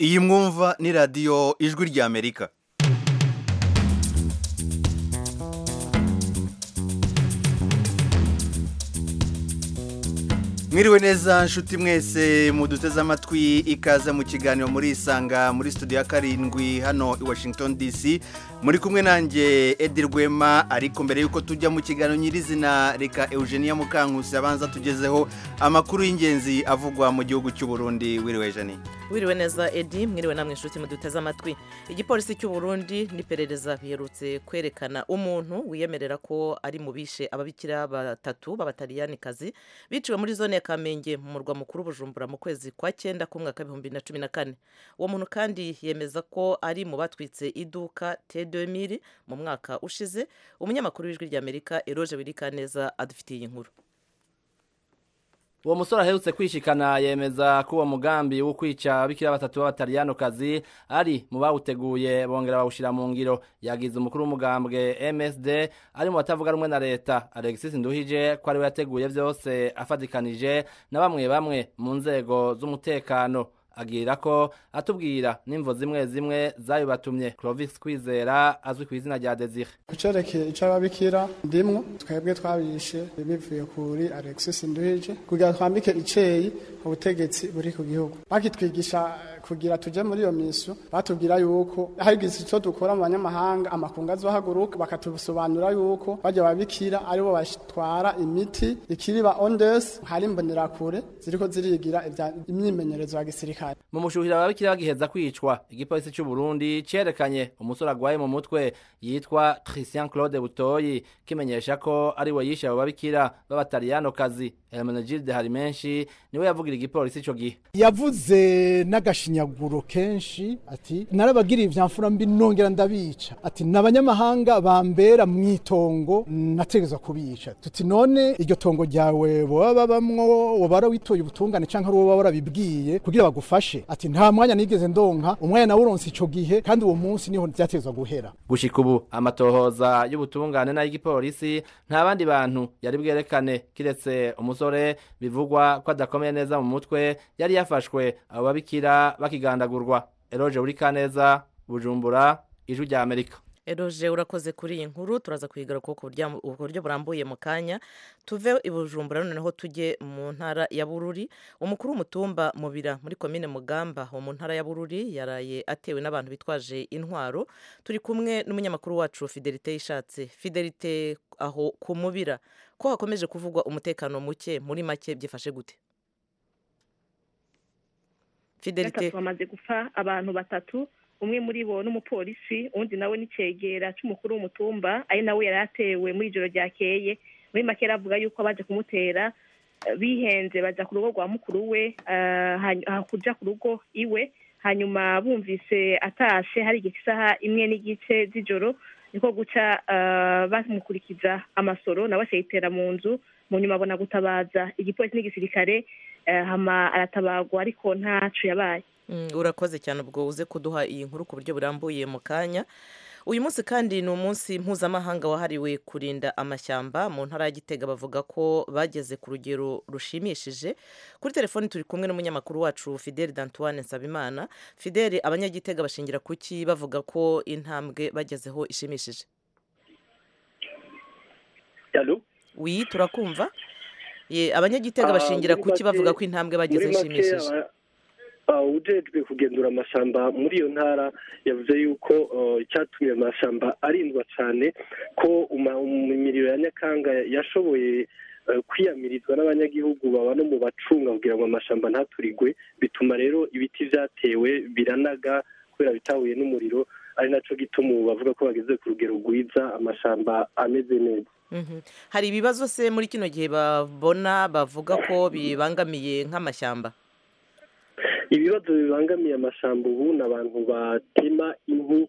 iyi mwumva ni radiyo ijwi ry'amerika mwiriwe neza nshuti mwese muduteze amatwi ikaze mu kiganiro muri isanga muri studio ya karindwi hano i washington dc muri kumwe nanjye edi rwema ariko mbere y'uko tujya mu kiganiro nyirizina reka eugenia mukankusi abanza tugezeho amakuru y'ingenzi avugwa mu gihugu cy'u Burundi wiriwe jani wiriwe neza edi mwiriwe namwe inshuti muduteze amatwi igipolisi cy'u Burundi n'iperereza biherutse kwerekana umuntu wiyemerera ko ari mu bishe ababikira batatu b'abataliyani biciwe muri zone ya kamenge mu murwa mukuru bujumbura mu kwezi kwa cyenda k'umwaka w'ibihumbi bibiri na cumi na kane uwo muntu kandi yemeza ko ari mu batwitse iduka tedemiri mu mwaka ushize umunyamakuru w'ijwi ry'amerika eroge wirikaneza adufitiye iyi nkuru uwo musore aherutse kwishikana yemeza ko uwo mugambi wo kwica abikira batatu b'abataliyanokazi ari mu bawuteguye bongera bawushyira mu ngiro yagize umukuru w'umugambwe msd ari mu batavuga rumwe na leta alexis nduhije ko ariwe yateguye byose afatikanije na bamwe bamwe mu nzego z'umutekano agira ko atubwira n'imvo zimwe zimwe zabibatumye Clovis Kwizera azwi ku izina rya Desire kucerekeye ico ababikira ndimwo twebwe twabishe bivuye kuri Alexis Nduhije kugira twambike iceyi ubutegetsi buri ku gihugu bakitwigisha kugira tuje muri iyo misyo batubwira yuko hagize ico dukora mu banyamahanga amakungu azohaguruka bakatubisobanura yuko bajya babikira aribo batwara imiti ikiriba ondes hari imbonerakure ziriko zirigira imyimenyerezo ya gisirikare mu mushuhira ababikira bagiheza kwicwa igipolisi cy'u Burundi cerekanye umusore agwaye mu mutwe yitwa Christian Claude Butoyi kimenyesha ko ari we yishe abo babikira b'abataliyano kazi Hermenegilde hari menshi niwe yavugira igipolisi ico gihe yavuze n'agashinyaguro kenshi ati narabagiriye ivyamfura mbi nongera ndabica ati n'abanyamahanga bambera mu itongo nategerezwa kubica tuti none iryo tongo ryawe boba babamwo wobara witoye ubutungane canke ari woba warabibwiye kugira bagufashe ati nta mwanya nigeze ndonka umwanya nawuronse ico gihe kandi uwo munsi niho byatezwa guhera gushika ubu amatohoza y'ubutungane n'ay'igipolisi nta bandi bantu yari bwerekane kiretse umusore bivugwa ko adakomeye neza mu mutwe yari yafashwe abo babikira bakigandagurwa eroje burika neza bujumbura ijwi rya amerika eroje urakoze kuri iyi nkuru turaza kuyigaruka ku buryo burambuye mu kanya tuve i bujumbura noneho tujye mu ntara ya bururi umukuru w'umutumba mubira muri komine mugamba wo mu ntara ya bururi yaraye atewe n'abantu bitwaje intwaro turi kumwe n'umunyamakuru wacu fidelite yishatse fidelite aho ku mubira ko hakomeje kuvugwa umutekano muke muri make byifashe gute fidelite bamaze gupfa abantu batatu umwe muri bo n'umupolisi undi nawe n'icyegera cy'umukuru w'umutumba ari nawe yari atewe muri ijoro ryakeye muri make avuga yuko abaje kumutera bihenze bajya ku rugo rwa mukuru we kujya ku rugo iwe hanyuma bumvise atashe hari igihe isaha imwe n'igice z'ijoro niko guca bamukurikiza amasoro nawe akayitera mu nzu mu nyuma abona gutabaza igipolisi n'igisirikare hama aratabagwa ariko ntacu yabaye urakoze cyane ubwo uze kuduha iyi nkuru ku buryo burambuye mu kanya uyu munsi kandi ni umunsi mpuzamahanga wahariwe kurinda amashyamba mu ntara ya gitega bavuga ko bageze ku rugero rushimishije kuri telefoni turi kumwe n'umunyamakuru wacu fideli dantuwane nsabimana fideli abanyagitega bashingira kuki bavuga ko intambwe bagezeho ishimishije wi turakumva abanyagitega bashingira kuki bavuga ko intambwe bagezeho ishimishije ujejwe kugenzura amashyamba muri iyo ntara yavuze yuko icyatumye amashyamba arindwa cyane ko imiriro ya nyakanga yashoboye kwiyamirizwa n'abanyagihugu baba no mu bacunga kugira ngo amashyamba ntaturigwe bituma rero ibiti byatewe biranaga kubera bitahuye n'umuriro ari nacyo gituma ubu bavuga ko bageze ku rugero rwiza amashyamba ameze neza hari ibibazo se muri kino gihe babona bavuga ko bibangamiye nk'amashyamba ibibazo bibangamiye amashyamba ubu ni abantu batema inkwi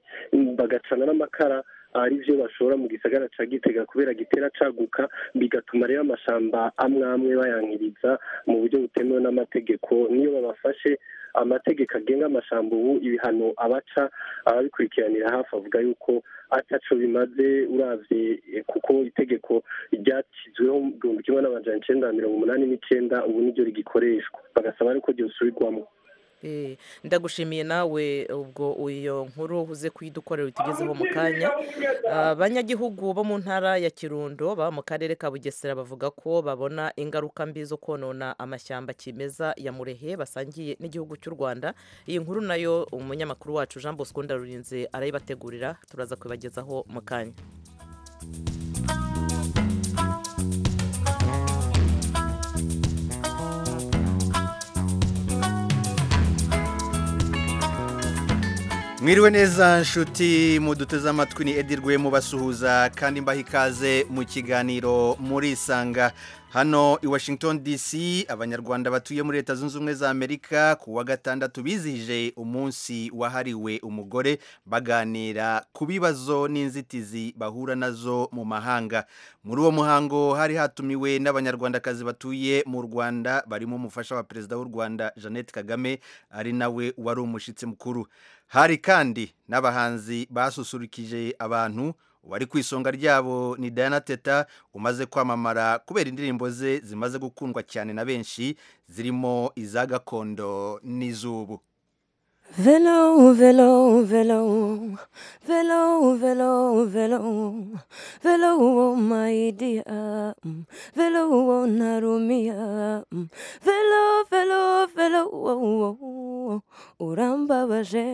bagacana n'amakara ari byo bashobora mu gisagara cya gitega kubera gitera caguka bigatuma rero amashyamba amwe amwe bayankiriza mu buryo butemewe n'amategeko niyo babafashe amategeko agenga amashyamba ubu ibihano abaca ababikurikiranira hafi avuga yuko ataco bimaze uravye kuko itegeko ryacizweho igihumbi kimwe n'amajana icenda na mirongo umunani n'icenda ubu niryo rigikoreshwa bagasaba ariko ryosubirwamo Eh, ndagushimiye nawe ubwo iyo nkuru uze kuyidukorera utugezeho mu kanya abanyagihugu bo mu ntara ya kirundo baba mu karere ka bugesera bavuga ko babona ingaruka mbi zo konona amashyamba kimeza ya murehe basangiye n'igihugu cy'u rwanda iyi nkuru nayo umunyamakuru wacu jean bosco ndarurinze arayibategurira turaza kubibagezaho mu kanya mwiriwe neza nshuti muduteze amatwi ni edirwe mubasuhuza kandi mbaha ikaze mu kiganiro murisanga hano i washington dc abanyarwanda batuye muri leta zunze ubumwe za amerika ku wa gatandatu bizihije umunsi wahariwe umugore baganira ku bibazo n'inzitizi bahura nazo mu mahanga muri uwo muhango hari hatumiwe n'abanyarwandakazi batuye mu rwanda barimo umufasha wa perezida w'u rwanda jeannette kagame ari nawe wari umushyitsi mukuru hari kandi n'abahanzi basusurukije abantu uwari ku isonga ryabo ni Diana teta umaze kwamamara kubera indirimbo ze zimaze gukundwa cyane na benshi zirimo iza gakondo n'iz'ubu Velo, velo, velo, velo, velo, velo, velo, oh my dear, velo, oh Narumia, velo, velo, velo, oh, oh, urambabaje.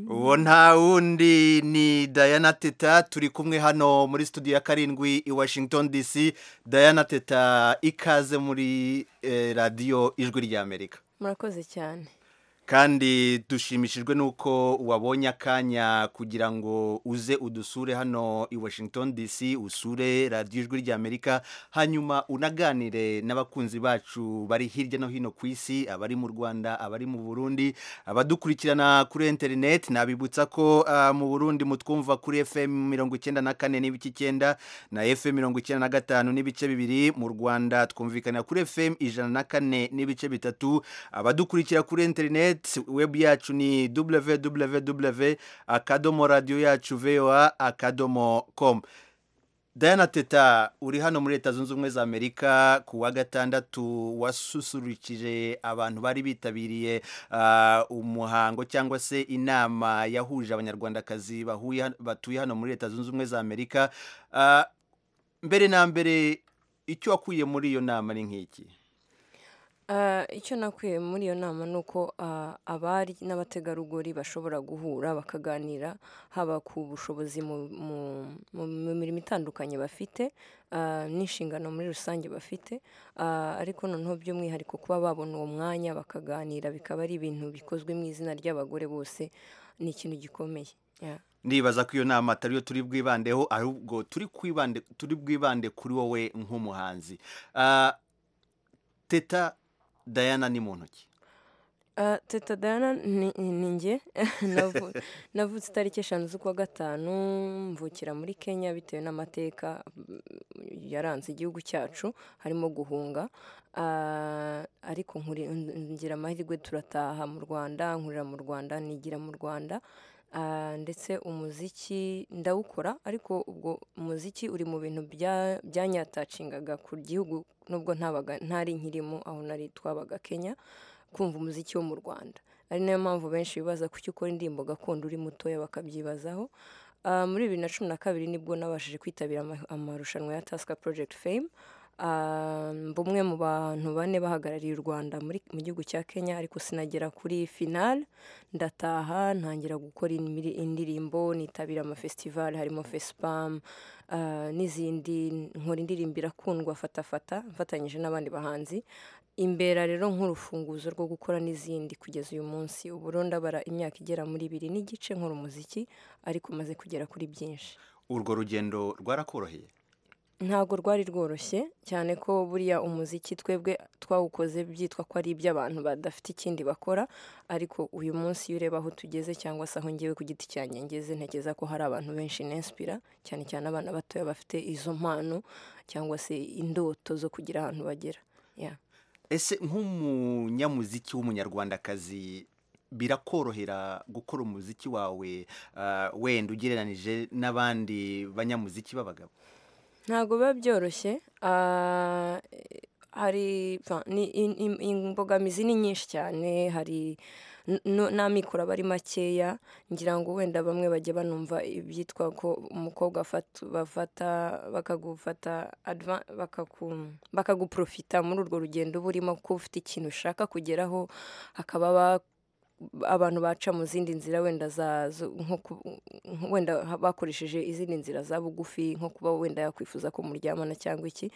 uwo nta wundi ni Diana teta turi kumwe hano muri studio ya karindwi i washington dc Diana teta ikaze muri eh, radiyo ijwi ry'amerika Murakoze cyane. kandi dushimishijwe n'uko wabonye akanya kugira ngo uze udusure hano i washington dc usure radiyo ijwi ry'amerika hanyuma unaganire n'abakunzi bacu bari hirya no hino ku isi abari mu rwanda abari mu burundi abadukurikirana kuri interineti nabibutsa ko ah, mu burundi mutwumva kuri fm mirongo icyenda na kane n'ibice icyenda na fm mirongo icyenda na gatanu n'ibice bibiri mu rwanda twumvikanira kuri fm ijana na kane n'ibice bitatu abadukurikira kuri interineti internet web yacu ni www akadomo radiyo yacu voa akadomo com Diana Teta uri hano muri leta zunze ubumwe za amerika ku wa gatandatu wasusurukije abantu bari bitabiriye ah, umuhango cyangwa se inama yahuje abanyarwandakazi bahuye han- batuye hano muri leta zunze ubumwe za amerika Ah, mbere na mbere icyo wakuye muri iyo nama ni nk'iki Ah, icyo nakuye muri iyo nama ni uko ah, abari n'abategarugori bashobora guhura bakaganira haba ku bushobozi mu- mu- mu mu mirimo itandukanye bafite ah, n'inshingano muri rusange bafite ah, ariko noneho by'umwihariko kuba babona uwo mwanya bakaganira bikaba ari ibintu bikozwe mu izina ry'abagore bose ni ikintu gikomeye Yeah. ndibaza ko iyo nama atari yo turi bwibandeho ahubwo turi kwibande turi bwibande kuri wowe nk'umuhanzi Ah, teta dayana ni mu ntoki Ah, teta Diana ni ni njye Navu- navutse itariki eshanu z'ukwa gatanu mvukira muri kenya bitewe n'amateka mm, yaranze igihugu cyacu harimo guhunga Ah, ariko nkuri- ngira amahirwe turataha mu rwanda nkurira mu rwanda nigira mu rwanda Ah, ndetse umuziki ndawukora ariko ubwo umuziki uri mu bintu bya- byanyatacingaga ku gihugu nubwo ntabaga ntari nkirimo aho nari twabaga kenya kumva umuziki wo mu rwanda ari nayo mpamvu benshi bibaza kuki ukora indirimbo gakondo uri mutoya bakabyibazaho Ah, muri bibiri na cumi na kabiri nibwo nabashije kwitabira ama- amarushanwa ya tasika porojegiti fame bumwe mu bantu bane bahagarariye u rwanda muri- mu gihugu cya kenya ariko sinagera kuri finale ndataha ntangira gukora imiri- indirimbo nitabira amafesitivali harimo fesipamu n'izindi nkora indirimbo irakundwa fatafata mfatanyije n'abandi bahanzi imbera rero nk'urufunguzo rwo gukora n'izindi kugeza uyu munsi ubu rero ndabara imyaka igera muri ibiri n'igice nkora umuziki ariko maze kugera kuri byinshi urwo rugendo rwarakoroheye ntabwo rwari rworoshye cyane ko buriya umuziki twebwe twawukoze byitwa ko ari iby'abantu badafite ikindi bakora ariko uyu munsi iyo ureba aho tugeze cyangwa se aho ngewe ku giti cyanjye ngeze ntekereza ko hari abantu benshi nensipira cyane cyane abana batoya bafite izo mpano cyangwa se indoto zo kugira ahantu bagera Yeah. ese nk'umunyamuziki w'umunyarwandakazi birakorohera gukora umuziki wawe ah, wenda ugereranije n'abandi banyamuziki b'abagabo ntabwo biba byoroshye ah, hari pfa, ni- in- in- imbogamizi ni nyinshi cyane hari n- n- n'amikoro aba ari makeya ngira ngo wenda bamwe bajya banumva ibyitwa ko umukobwa afata- bafata bakagufata adva- bakaku- bakaguprofita muri urwo rugendo uba urimo ko ufite ikintu ushaka kugeraho hakaba ba- abantu baca mu zindi nzira wenda za zo- nko ku- nko- wenda ha- bakoresheje izindi nzira za bugufi nko kuba wenda yakwifuza ko muryamana cyangwa iki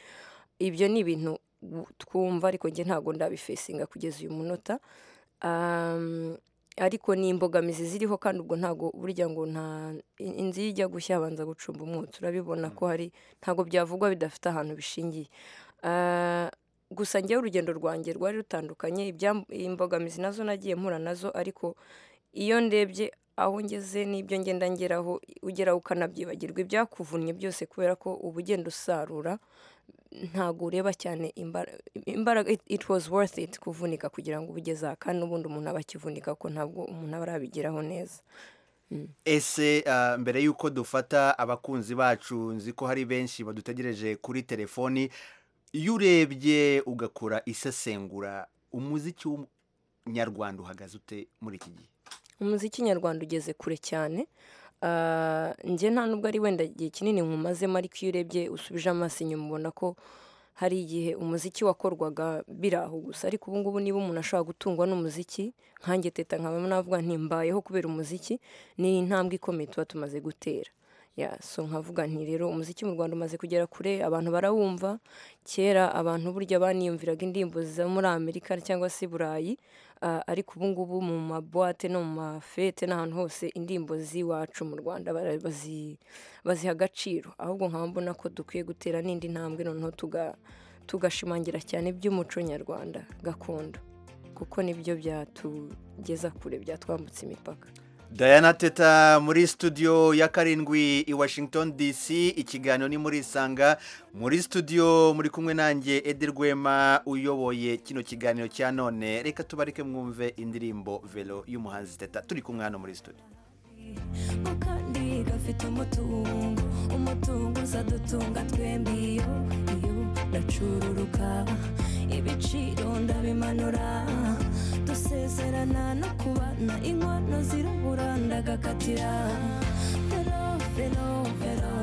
ibyo ni ibintu w- twumva ariko njye ntabwo ndabifesinga kugeza uyu munota Um, ariko ni imbogamizi ziriho kandi ubwo ntabwo burya ngo nta in- inzu iyo ijya gushya habanza gucumba umwotsi urabibona ko hari ntabwo byavugwa bidafite ahantu bishingiye Ah, gusa njyewe urugendo rwanjye rwari rutandukanye ibyam- imbogamizi nazo nagiye mpura nazo ariko iyo ndebye aho ngeze n'ibyo ngenda ngeraho ugeraho ukanabyibagirwa ibyakuvunnye byose kubera ko uba ugenda usarura ntabwo ureba cyane imbara- imbaraga it- it was worth it kuvunika kugira ngo ubugeze aha kandi n'ubundi umuntu aba akivunika kuko ntabwo umuntu aba arabigeraho neza ese ah, mbere y'uko dufata abakunzi bacu nzi ko hari benshi badutegereje kuri telefoni iyo urebye ugakora isesengura umuziki w'umunyarwanda uhagaze ute muri iki gihe umuziki nyarwanda ugeze kure cyane Ah, njye nta nubwo ari wenda igihe kinini nkumazemo ariko iyo urebye usubije amaso inyuma ubona ko hari igihe umuziki wakorwaga biri aho gusa ariko ubu ngubu niba umuntu ashobora gutungwa n'umuziki nkange teta nkaba navuga nti mbayeho kubera umuziki ni intambwe ikomeye tuba tumaze gutera ya so nkavuga nti rero umuziki mu rwanda umaze kugera kure abantu barawumva kera abantu burya baniyumviraga indirimbo zo muri amerika cyangwa se i burayi Ah, ariko ubu ngubu mu mabuwate no mu mafete n'ahantu hose indirimbo z'iwacu mu rwanda bara- bazi- baziha agaciro ahubwo nkaba mbona ko dukwiye gutera n'indi ntambwe noneho tuga- tugashimangira cyane iby'umuco nyarwanda gakondo kuko nibyo byatugeza kure byatwambutsa imipaka Diana Teta muri studio ya karindwi i Washington DC ikiganiro ni muri Isanga muri studio muri kumwe nanjye Eder Rwema uyoboye kino kiganiro cya none reka tubareke mwumve indirimbo Velo y'umuhanzi Teta turi kumwe hano muri studio mu kandi gafite umutungo umutungo uzadutunga twembi iyo iyo ndacururuka ibiciro ndabimanura dusezerana no kubana inkono zirabura ndagakatira velo velo velo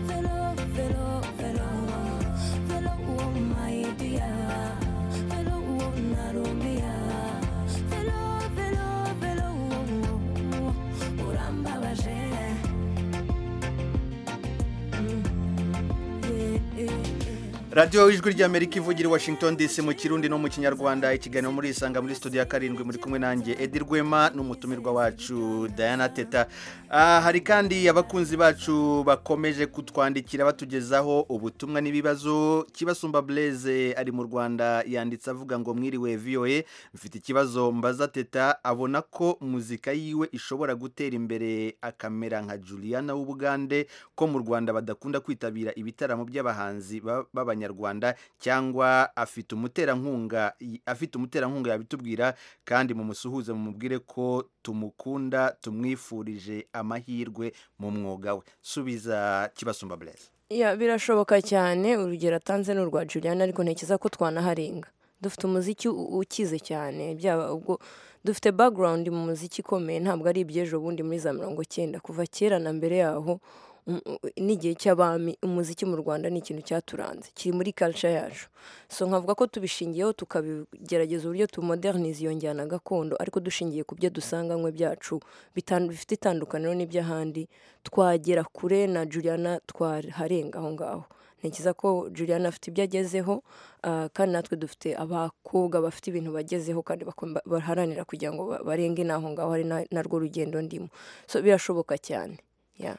velo velo velo velo uwo mayidiya velo uwo narumiya velo velo velo uwo urambabaje Radio ijwi ry'Amerika ivugira i Washington DC mu Kirundi no mu Kinyarwanda ikiganiro muri Isanga muri studio ya karindwi muri kumwe nanjye Edi Rwema n'umutumirwa wacu Diana Teta Ah, hari kandi abakunzi bacu bakomeje kutwandikira batugezaho ubutumwa n'ibibazo kibasumba Blaise ari mu Rwanda yanditse avuga ngo mwiriwe VOA mfite ikibazo mbaza Teta abona ko muzika yiwe ishobora gutera imbere akamera nka Juliana w'Ubugande ko mu Rwanda badakunda kwitabira ibitaramo by'abahanzi ba- b'Abanyarwanda cyangwa afite umuterankunga y- afite umuterankunga yabitubwira kandi mumusuhuze mumubwire ko tumukunda tumwifurije amahirwe mu mwuga we subiza kibasumba Blaise Ya, birashoboka cyane urugero atanze ni urwa Juliana ariko ntekereza ko twanaharenga dufite umuziki u- ukize cyane byaba ubwo dufite background mu muziki ikomeye ntabwo ari iby'ejo bundi muri za mirongo cyenda kuva kera na mbere yaho um- u- n'igihe cy'abami umuziki mu rwanda ni ikintu cyaturanze kiri muri culture yacu so nkavuga ko tubishingiyeho tukabigerageza uburyo tumodernize iyo njyana gakondo ariko dushingiye ku byo dusanganywe byacu bitan- bifite itandukaniro n'iby'ahandi twagera kure na Juliana twaharenga aho ngaho ntekereza ko Juliana afite ibyo agezeho ah, kandi natwe dufite abakobwa bafite ibintu bagezeho kandi bakomba- baharanira kugira ngo ba- barenge n'aho ngaho ari na- narwo rugendo ndimo so birashoboka cyane ya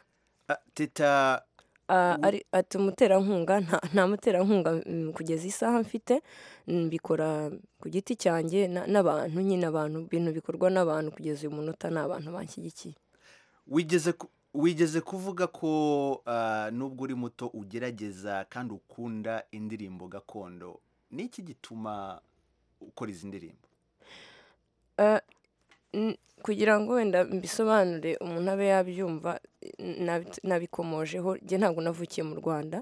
Ah, Teta Ah, ari ati umuterankunga nta, nta muterankunga mm, kugeza isaha mfite mm, mbikora ku giti cyanjye na- n'abantu nyine abantu ibintu bikorwa n'abantu kugeza uyu munota ni abantu banshyigikiye wigeze ku- wigeze kuvuga ko ah, nubwo uri muto ugerageza kandi ukunda indirimbo gakondo ni iki gituma ukora izi ndirimbo Eh, n- kugira ngo wenda mbisobanure umuntu abe yabyumva n- nabi- nabikomojeho njye ntabwo navukiye mu rwanda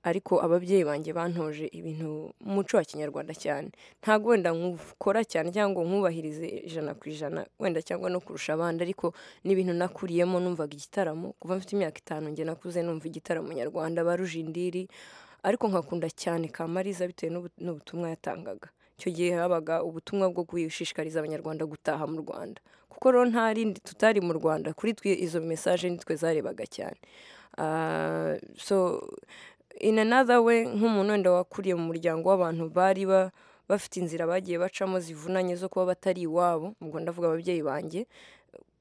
ariko ababyeyi banjye bantoje ibintu umuco wa kinyarwanda cyane ntabwo wenda nkukora cyane cyangwa nkubahirize ijana ku ijana wenda cyangwa no kurusha abandi ariko n'ibintu nakuriyemo numvaga igitaramo kuva mfite imyaka itanu njye nakuze numva igitaramo nyarwanda baruje indiri ariko nkakunda cyane kamariza bitewe n'ubu- n'ubutumwa yatangaga icyo gihe habaga ubutumwa bwo gushishikariza abanyarwanda gutaha mu rwanda kuko rero nta rindi tutari mu rwanda kuri twe izo mesaje nitwe zarebaga cyane Ah, so in another way nk'umuntu wenda wakuriye mu muryango w'abantu bari ba- bafite inzira bagiye bacamo zivunanye zo kuba batari iwabo ubwo ndavuga ababyeyi banjye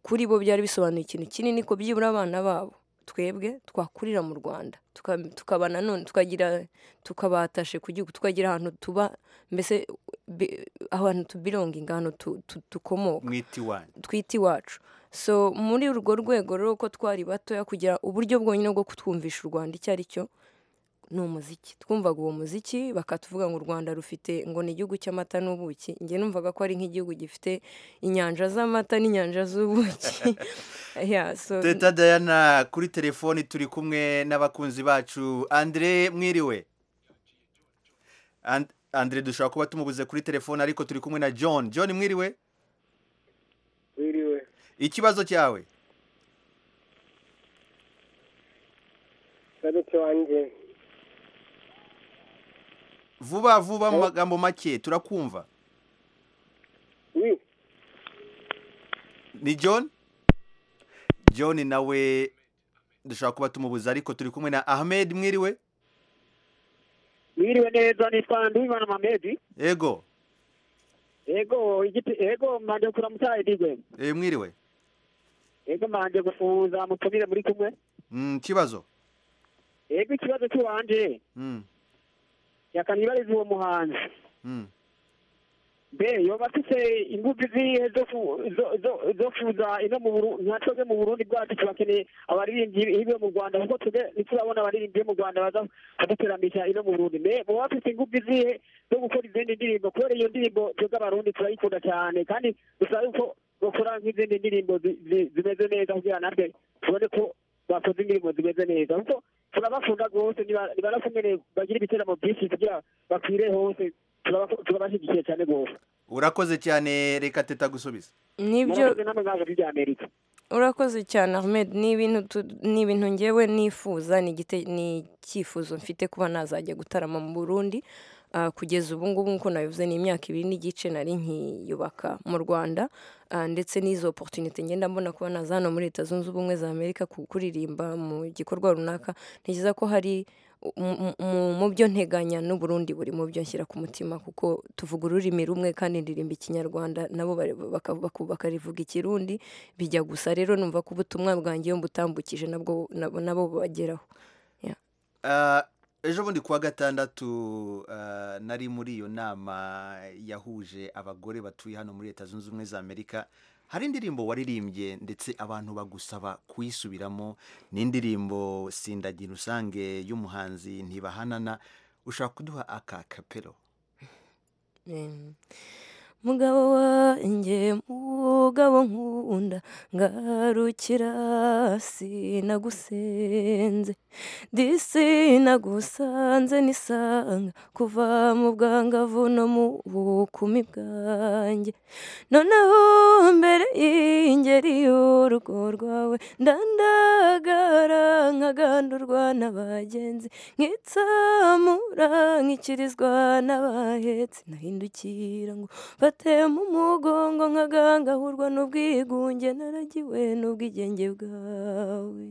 kuri bo byari bisobanuye ikintu kinini ko byibura abana babo twebwe twakurira mu rwanda tuka- tukaba nanone tukagira tukabatashe ku gihugu tukagira ahantu tuba mbese bi- ahantu tubironginga ahantu tu- tu- dukomoka mwiti wanyu twita iwacu so muri urwo rwego rero ko twari batoya kugira uburyo bwonyine bwo kutwumvisha u rwanda icyo ari cyo ni umuziki twumvaga uwo muziki bakatuvuga ngo u rwanda rufite ngo ni igihugu cy'amata n'ubuki njye numvaga ko ari nk'igihugu gifite inyanja z'amata n'inyanja z'ubuki yeah, so, teta dayana kuri telefoni turi kumwe n'abakunzi bacu andire mwiriwe And- andire dushobora kuba tumubuze kuri telefoni ariko turi kumwe na john john mwiriwe wiriwe ikibazo cyawe saruti wanjye vuba vuba mu magambo make turakumva wi ni john john nawe dushobora kuba tumubuze ariko turi kumwe na ahmed mwiriwe Mwiriwe neza nitwa Nduwimana Mamedi. yego Ego igiti ego manje kuramutsa idigwe. eh, mwiriwe Ego manje gufuza mutumire muri kumwe. Mm, kibazo Ego ikibazo cy'uwanje Mm, yakanibariza uwo muhanzi. mm. Be yoba afise ingufu zihe zo ku- zo- zo- zo kuza ino mu Burundi nka twebwe mu Burundi bwacu tubakeneye abaririmbyi hibwe mu Rwanda kuko twebwe ntiturabona abaririmbyi bo mu Rwanda baza kuduteramisha ino mu Burundi. Me bo bafise ingufu zihe zo gukora izindi ndirimbo kubera iyo ndirimbo twebwe abarundi turayikunda cyane kandi dusaba yuko bakora nk'izindi ndirimbo zi- zi- zimeze neza kugira natwe tubone ko bakoze indirimbo zimeze neza kuko turabakunda rwose niba- nibanakumwe bagira ibiteramo byinshi kugira bakwire hose turaba- turabashyigikiye cyane rwose urakoze cyane reka teta gusubiza n'ibyo murakoze namwe mwaje kurya amerika urakoze cyane ahmed ni ibintu tu- ni ibintu ngewe nifuza ni igite- ni icyifuzo mfite kuba nazajya gutarama mu burundi Ah, kugeza ubu ngubu nk'uko nabivuze ni imyaka ibiri n'igice nari nkiyubaka mu rwanda Ah, ndetse n'izo oporutunite ngenda mbona kuba naza hano muri leta zunze ubumwe za amerika ku- kuririmba mu gikorwa runaka ntekereza ko hari mu- mu- mu- mu byo nteganya n'uburundi buri mu byo nshyira ku mutima kuko tuvuga ururimi rumwe kandi ndirimba ikinyarwanda nabo bare- baka- baku- bakarivuga ikirundi bijya gusa rero numva ko ubutumwa bwanjye iyo mbutambukije nabwo nabo nabo bubageraho Ah, ejo bundi kuwa gatandatu ah, nari muri iyo nama yahuje abagore batuye hano muri leta zunze ubumwe za amerika hari indirimbo waririmbye ndetse abantu bagusaba kuyisubiramo ni indirimbo sindagira usange y'umuhanzi ntibahanana ushaka kuduha aka kapero Mm. mugabo wanjye mugabo nkunda ngarukira sinagusenze disi nagusanze nisanga kuva mu bwangavu no mu bukumi bwanjye noneho mbere y'ingeri y'urugo rwawe ndandagara nkagandurwa n'abagenzi nkitsamura nkikirizwa n'abahetse nahindukira ngo batema umugongo nkagangahurwa n'ubwigunge naragiwe n'ubwigenge bwawe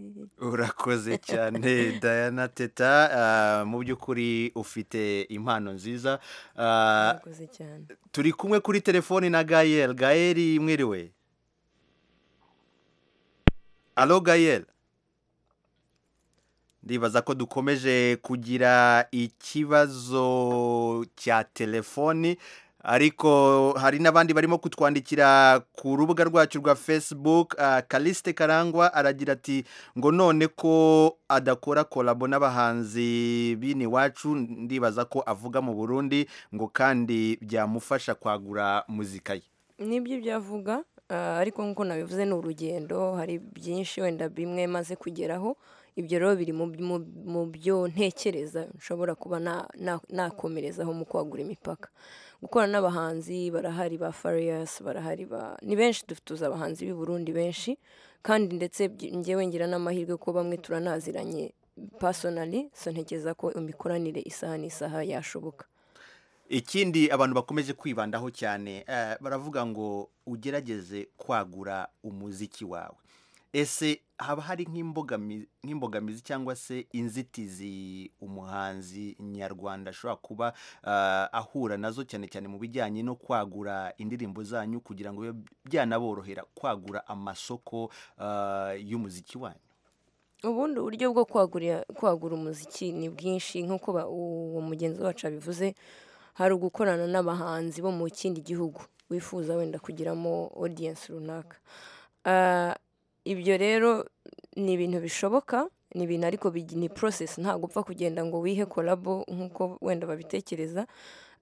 urakoze cyane dayana teta ah, mu by'ukuri ufite impano nziza Ah, murakoze cyane turi kumwe kuri telefoni na gayel gayel mwiriwe alo gayel ndibaza ko dukomeje kugira ikibazo cya telefoni ariko hari n'abandi barimo kutwandikira ku rubuga rwacu rwa facebook ah, kaliste karangwa aragira ati ngo none ko adakora kolabo n'abahanzi bini wacu ndibaza ko avuga mu burundi ngo kandi byamufasha kwagura muzika ye nibyo ibyo avuga ah, ariko nk'uko nabivuze ni urugendo hari byinshi wenda bimwe maze kugeraho ibyo rero biri mu- mu- mu byo ntekereza nshobora kuba na- na- nakomerezaho mu kwagura imipaka gukora n'abahanzi barahari ba Farious barahari ba ni benshi dufite tuzi abahanzi b'i Burundi benshi kandi ndetse byi- njyewe ngira n'amahirwe ko bamwe turanaziranye personally so ntekereza ko imikoranire isaha n'isaha yashoboka ikindi abantu bakomeje kwibandaho cyane eh, baravuga ngo ugerageze kwagura umuziki wawe ese haba hari nk'imbogami- nk'imbogamizi cyangwa se inzitizi umuhanzi nyarwanda ashobora kuba eh, ahura nazo cyane cyane mu bijyanye no kwagura indirimbo zanyu kugira ngo bibe byanaborohera kwagura amasoko eh, y'umuziki wanyu ubundi uburyo bwo kwagura kwagura umuziki ni bwinshi nk'uko ba- uwo mugenzi wacu abivuze hari ugukorana n'abahanzi bo mu kindi gihugu wifuza wenda kugiramo audience runaka Ah, ibyo rero ni ibintu bishoboka ni ibintu ariko bigi- ni process ntabwo upfa kugenda ngo wihe kolabo nk'uko wenda babitekereza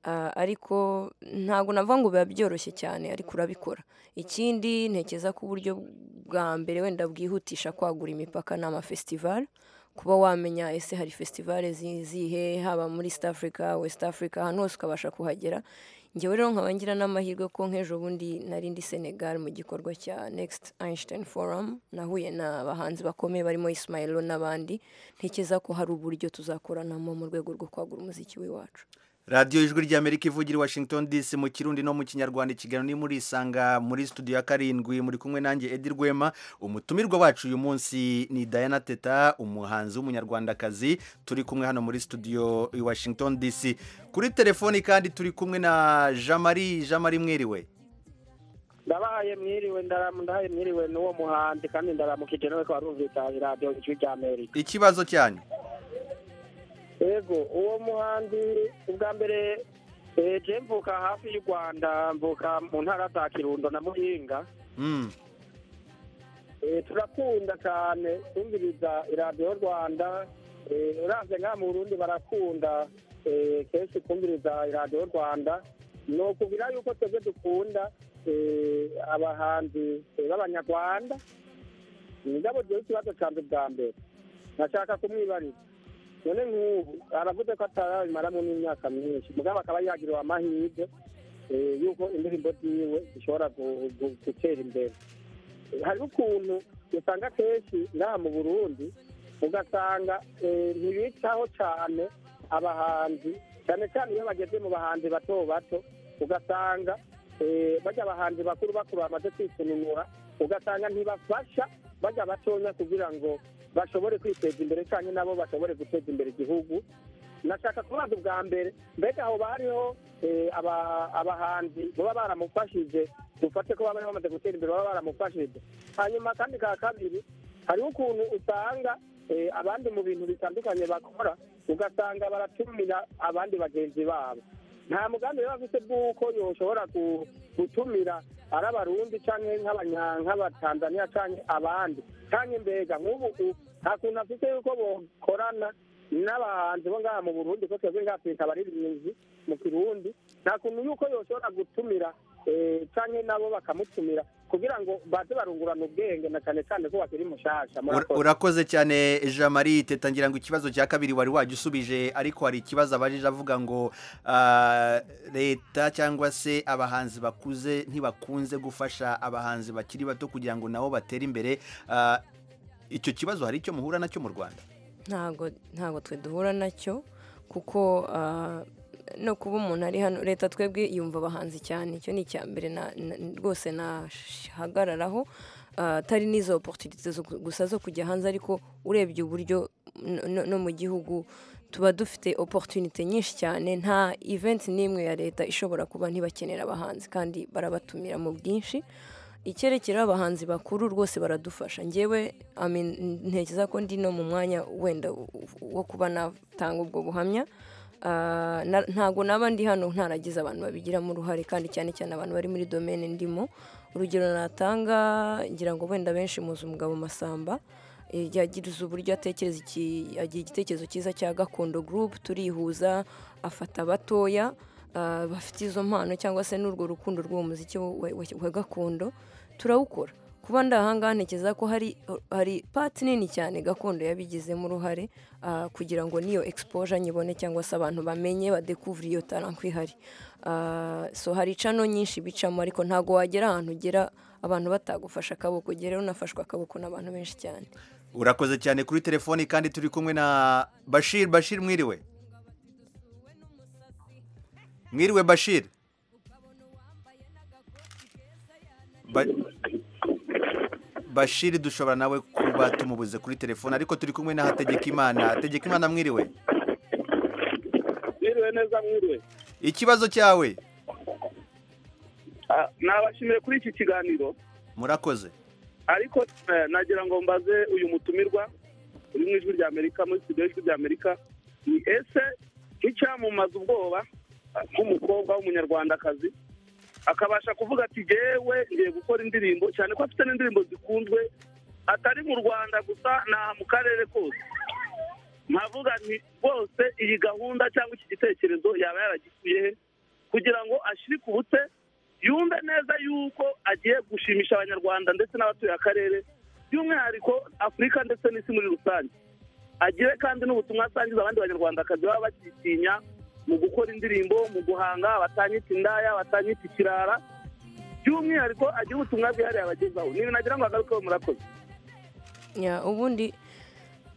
Ah, ariko ntabwo navuga ngo biba byoroshye cyane ariko urabikora ikindi ntekereza ko uburyo bwa mbere wenda bwihutisha kwagura imipaka ni amafestivali kuba wamenya ese hari festivale zi- zihe haba muri east africa west africa ahantu hose ukabasha kuhagera njyewe rero nkaba ngira n'amahirwe ko nk'ejo bundi nari ndi senegal mu gikorwa cya next einstein forum nahuye n'abahanzi bakomeye barimo ismailo n'abandi ntekereza ko hari uburyo tuzakoranamo mu rwego rwo kwagura umuziki w'iwacu radiyo ijwi ry'amerika ivugira i washington dc mu kirundi no mu kinyarwanda ikiganiro ni muri isanga muri studio ya karindwi muri kumwe nanjye edi rwema umutumirwa wacu uyu munsi ni diana teta umuhanzi w'umunyarwandakazi turi kumwe hano muri studio i washington dc kuri telefoni kandi turi kumwe na jamari jamari mwiriwe ndabahaye mwiriwe ndaramu ndahaye mwiriwe n'uwo muhanzi kandi ndaramukije nawe ko warumvikanye radiyo ijwi rya amerika ikibazo cyanyu yego uwo muhanzi ubwa mbere eh, je mvuka hafi y'u rwanda mvuka mu ntara za kirundo na muhinga Mm. Eh, turakunda cyane kumviriza iradiyo rwanda Eh, uravye nk'aha mu burundi barakunda eh, kenshi kumviriza iradiyo rwanda ni ukugira yuko twebwe dukunda eh, abahanzi eh, b'abanyarwanda nigabo jewe ikibazo canje bwa mbere nashaka kumwibariza none nk'ubu aravuze ko atarabimaramo n'imyaka myinshi mugabo akaba yagiriwe amahirwe eh, yuko indirimbo ziwe zishobora gu- gu- gutera imbere hariho ukuntu usanga kenshi naha mu burundi ugasanga eh, ntibitaho cyane abahanzi cyane cyane iyo bageze mu bahanzi bato bato ugasanga eh, barya abahanzi bakuru bakuru bamaze kwisununura ugasanga ntibafasha barya batonya kugira ngo bashobore kwiteza imbere cyane nabo bashobore guteza imbere igihugu nashaka kubaza ubwa mbere mbega aho bariho eh, aba- abahanzi baba baramufashije dufate ko baba bamaze gutera imbere baba baramufashije hanyuma kandi ka kabiri hariho ukuntu usanga eh, abandi mu bintu bitandukanye bakora ugasanga baratumira abandi bagenzi babo nta mugambi baba bafite bw'uko yoshobora ku- gutumira ari abarundi canke nk'abanya- nk'abatanzaniya canke abandi canke mbega nk'ubu u- nta kuntu afite yuko bokorana n'abahanzi bo ngaha mu burundi ko twebwe ngaha twita abaririmbyi mu kirundi nta kuntu yuko yoshobora gutumira eh, canke nabo bakamutumira kugira ngo baze barungurana ubwenge na cane cane ko bakiri mushasha Ura- murakoze urakoze cyane jamari teta ngira ngo ikibazo cya kabiri wari wajyusubije ariko hari ikibazo abajije avuga ngo ah, leta cyangwa se abahanzi bakuze ntibakunze gufasha abahanzi bakiri bato kugira ngo nabo batere imbere Ah, icyo kibazo hari icyo muhura nacyo mu rwanda ntabwo ntabwo twe duhura nacyo kuko ah, no kuba umuntu ari hano leta twebwe yumva abahanzi cyane icyo ni icya mbere na- na- rwose nahagararaho Ah, atari n'izo oporutunite gusa zo kujya hanze ariko urebye uburyo no- no- no mu gihugu tuba dufite oporutunite nyinshi cyane nta event n'imwe ya leta ishobora kuba ntibakenera abahanzi kandi barabatumira mu bwinshi icyerekera abahanzi bakuru rwose baradufasha njyewe I mean, ntekereza ko ndi no mu mwanya wenda u- u- wo kuba natanga ubwo buhamya Ah, na- ntabwo naba ndi hano ntaragize abantu babigiramo uruhare kandi cyane cyane abantu bari muri domene ndimo urugero natanga ngira ngo wenda benshi muzi umugabo masamba eh, yagirize uburyo atekereza iki- agira igitekerezo cyiza cya gakondo gurupe turihuza afata abatoya ah, bafite izo mpano cyangwa se n'urwo rukundo rw'uwo muziki wa, wa- wa gakondo turawukora ku kuba ndahangaha ntekereza ko hari hari pati nini cyane gakondo yabigizemo uruhare ah, kugira ngo n'iyo exposure nyibone cyangwa se abantu bamenye badekuvure iyo talent ihari Ah, so hari cano nyinshi bicamo ariko ntago wagera ahantu ugera abantu batagufasha akaboko ugera unafashwe akaboko n'abantu benshi cyane urakoze cyane kuri telefoni kandi turi kumwe na bashir bashir mwiriwe mwiriwe bashir Ba- bashir dushobora nawe kuba tumubuze kuri telefoni ariko turi kumwe na hategekimana hategekimana mwiriwe mwiriwe neza mwiriwe ikibazo cyawe Ah, nabashimiye kuri iki kiganiro murakoze ariko eh, nagira ngo mbaze uyu mutumirwa uri mu ijwi ry'amerika muri studio y'ijwi ry'amerika ni ese nk'icyamumuza ubwoba ah, nk'umukobwa w'umunyarwandakazi akabasha kuvuga ati jewe ngiye gukora indirimbo cyane ko afite n'indirimbo zikunzwe atari mu rwanda gusa naha mu karere kose nkavuga nti rwose iyi gahunda cyangwa iki gitekerezo yaba yaragikuye he kugira ngo ashirikubutse yumve neza yuko agiye gushimisha abanyarwanda ndetse n'abatuye akarere by'umwihariko afurika ndetse n'isi muri rusange agire kandi n'ubutumwa asangiza abandi banyarwandakazi baba bakitinya mu gukora indirimbo mu guhanga batanyita indaya batanyita ikirara by'umwihariko agira ubutumwa bwihariye abagezaho ni ibintu nagira ngo agarukeho murakoze Ya, ubundi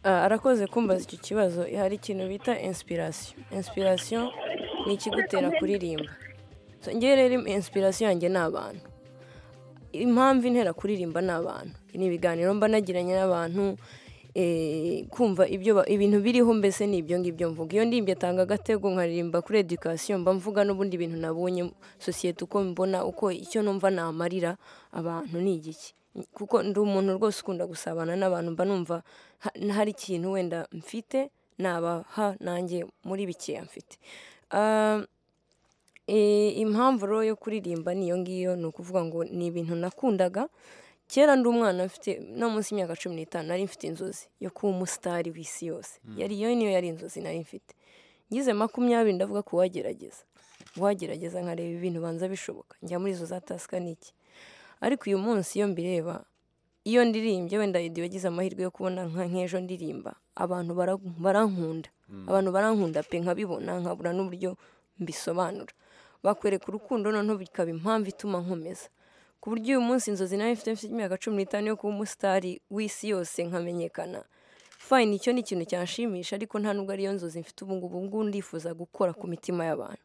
ah, arakoze kumbaza icyo kibazo hari ikintu bita inspiration inspiration ni ikigutera kuririmba So, njye rero im- inspiration yanjye ni abantu impamvu intera kuririmba ni abantu ni ibiganiro mba nagiranye n'abantu eh, kumva ibyo ba- ibintu biriho mbese ni ibyo ngibyo mvuga iyo ndimbye atanga agatego nkaririmba kuri education mba mvuga n'ubundi bintu nabonye sosiyete uko mbona uko icyo numva namarira abantu ni igiki kuko ndi umuntu rwose ukunda gusabana n'abantu mba numva ha- hari ikintu wenda mfite nabaha nanjye muri bikeya mfite Ah, Eh, impamvu rero yo kuririmba ni iyo ngiyo ni ukuvuga ngo ni ibintu nakundaga kera ndi umwana mfite no munsi y'imyaka cumi n'itanu nari mfite inzozi yo kuba umusitari w'isi yose Mm. yari iyo niyo yari inzozi nari mfite ngize makumyabiri ndavuga ko wagerageza wagerageza nkareba ibintu banza bishoboka njya muri izo za tasika n'iki ariko uyu munsi iyo mbireba iyo ndirimbye wenda iyo wagize amahirwe yo kubona nka nk'ejo ndirimba abantu bara- barankunda abantu barankunda pe nkabibona nkabura n'uburyo mbisobanura bakwereka urukundo noneho bikaba impamvu ituma nkomeza ku buryo uyu munsi inzozi nawe mfite mfite imyaka cumi n'itanu yo kuba umusitari w'isi yose nkamenyekana fayini icyo ni ikintu cyanshimisha ariko nta nubwo ariyo nzozi mfite ubu ngubu ubu ngubu ndifuza gukora ku mitima y'abantu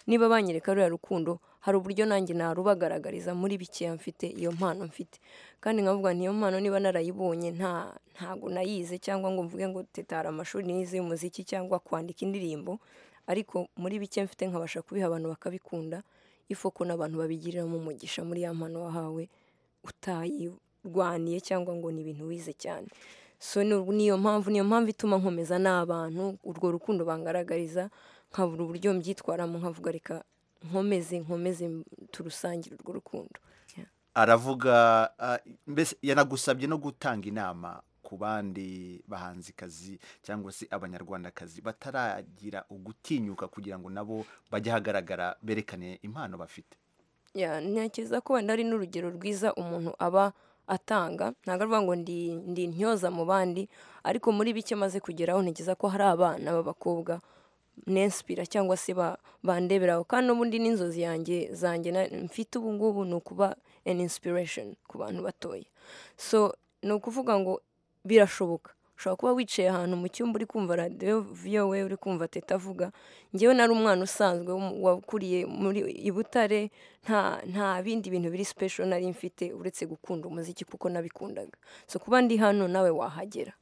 niba banyereka ruriya rukundo hari uburyo nanjye narubagaragariza muri bikeya mfite iyo mpano mfite kandi nkavuga nti iyo mpano niba narayibonye nta ntago nayize cyangwa ngo mvuge ngo tetara amashuri nize y'umuziki cyangwa kwandika indirimbo ariko muri bike mfite nkabasha kubiha abantu bakabikunda ifoko n'abantu babigiriramo umugisha muri ya mpano wahawe utayirwaniye cyangwa ngo ni ibintu wize cyane so ni- niyo mpamvu niyo mpamvu ituma nkomeza n'abantu urwo rukundo bangaragariza nkabura uburyo mbyitwaramo nkavuga reka nkomeze nkomeze turusangire urwo rukundo aravuga ah, mbese yanagusabye no gutanga inama ku bandi bahanzikazi cyangwa se abanyarwandakazi bataragira ugutinyuka kugira ngo nabo bajye ahagaragara berekane impano bafite ya ntekereza ko wenda ari n'urugero rwiza umuntu aba atanga ntabwo avuga ngo ndi ndi intyoza mu bandi ariko muri bike maze kugeraho ntekereza ko hari abana b'abakobwa nensipira cyangwa se ba- bandeberaho kandi n'ubundi n'inzozi yanjye zanjye na- mfite ubu ngubu ni ukuba an inspiration ku bantu batoya so ni ukuvuga ngo birashoboka ushobora kuba wicaye ahantu mu cyumba uri kumva radiyo vowe uri kumva teta avuga ngewe nari umwana usanzwe w'um- wakuriye muri i butare nta nta bindi bintu biri special nari mfite uretse gukunda umuziki kuko nabikundaga so kuba ndi hano nawe wahagera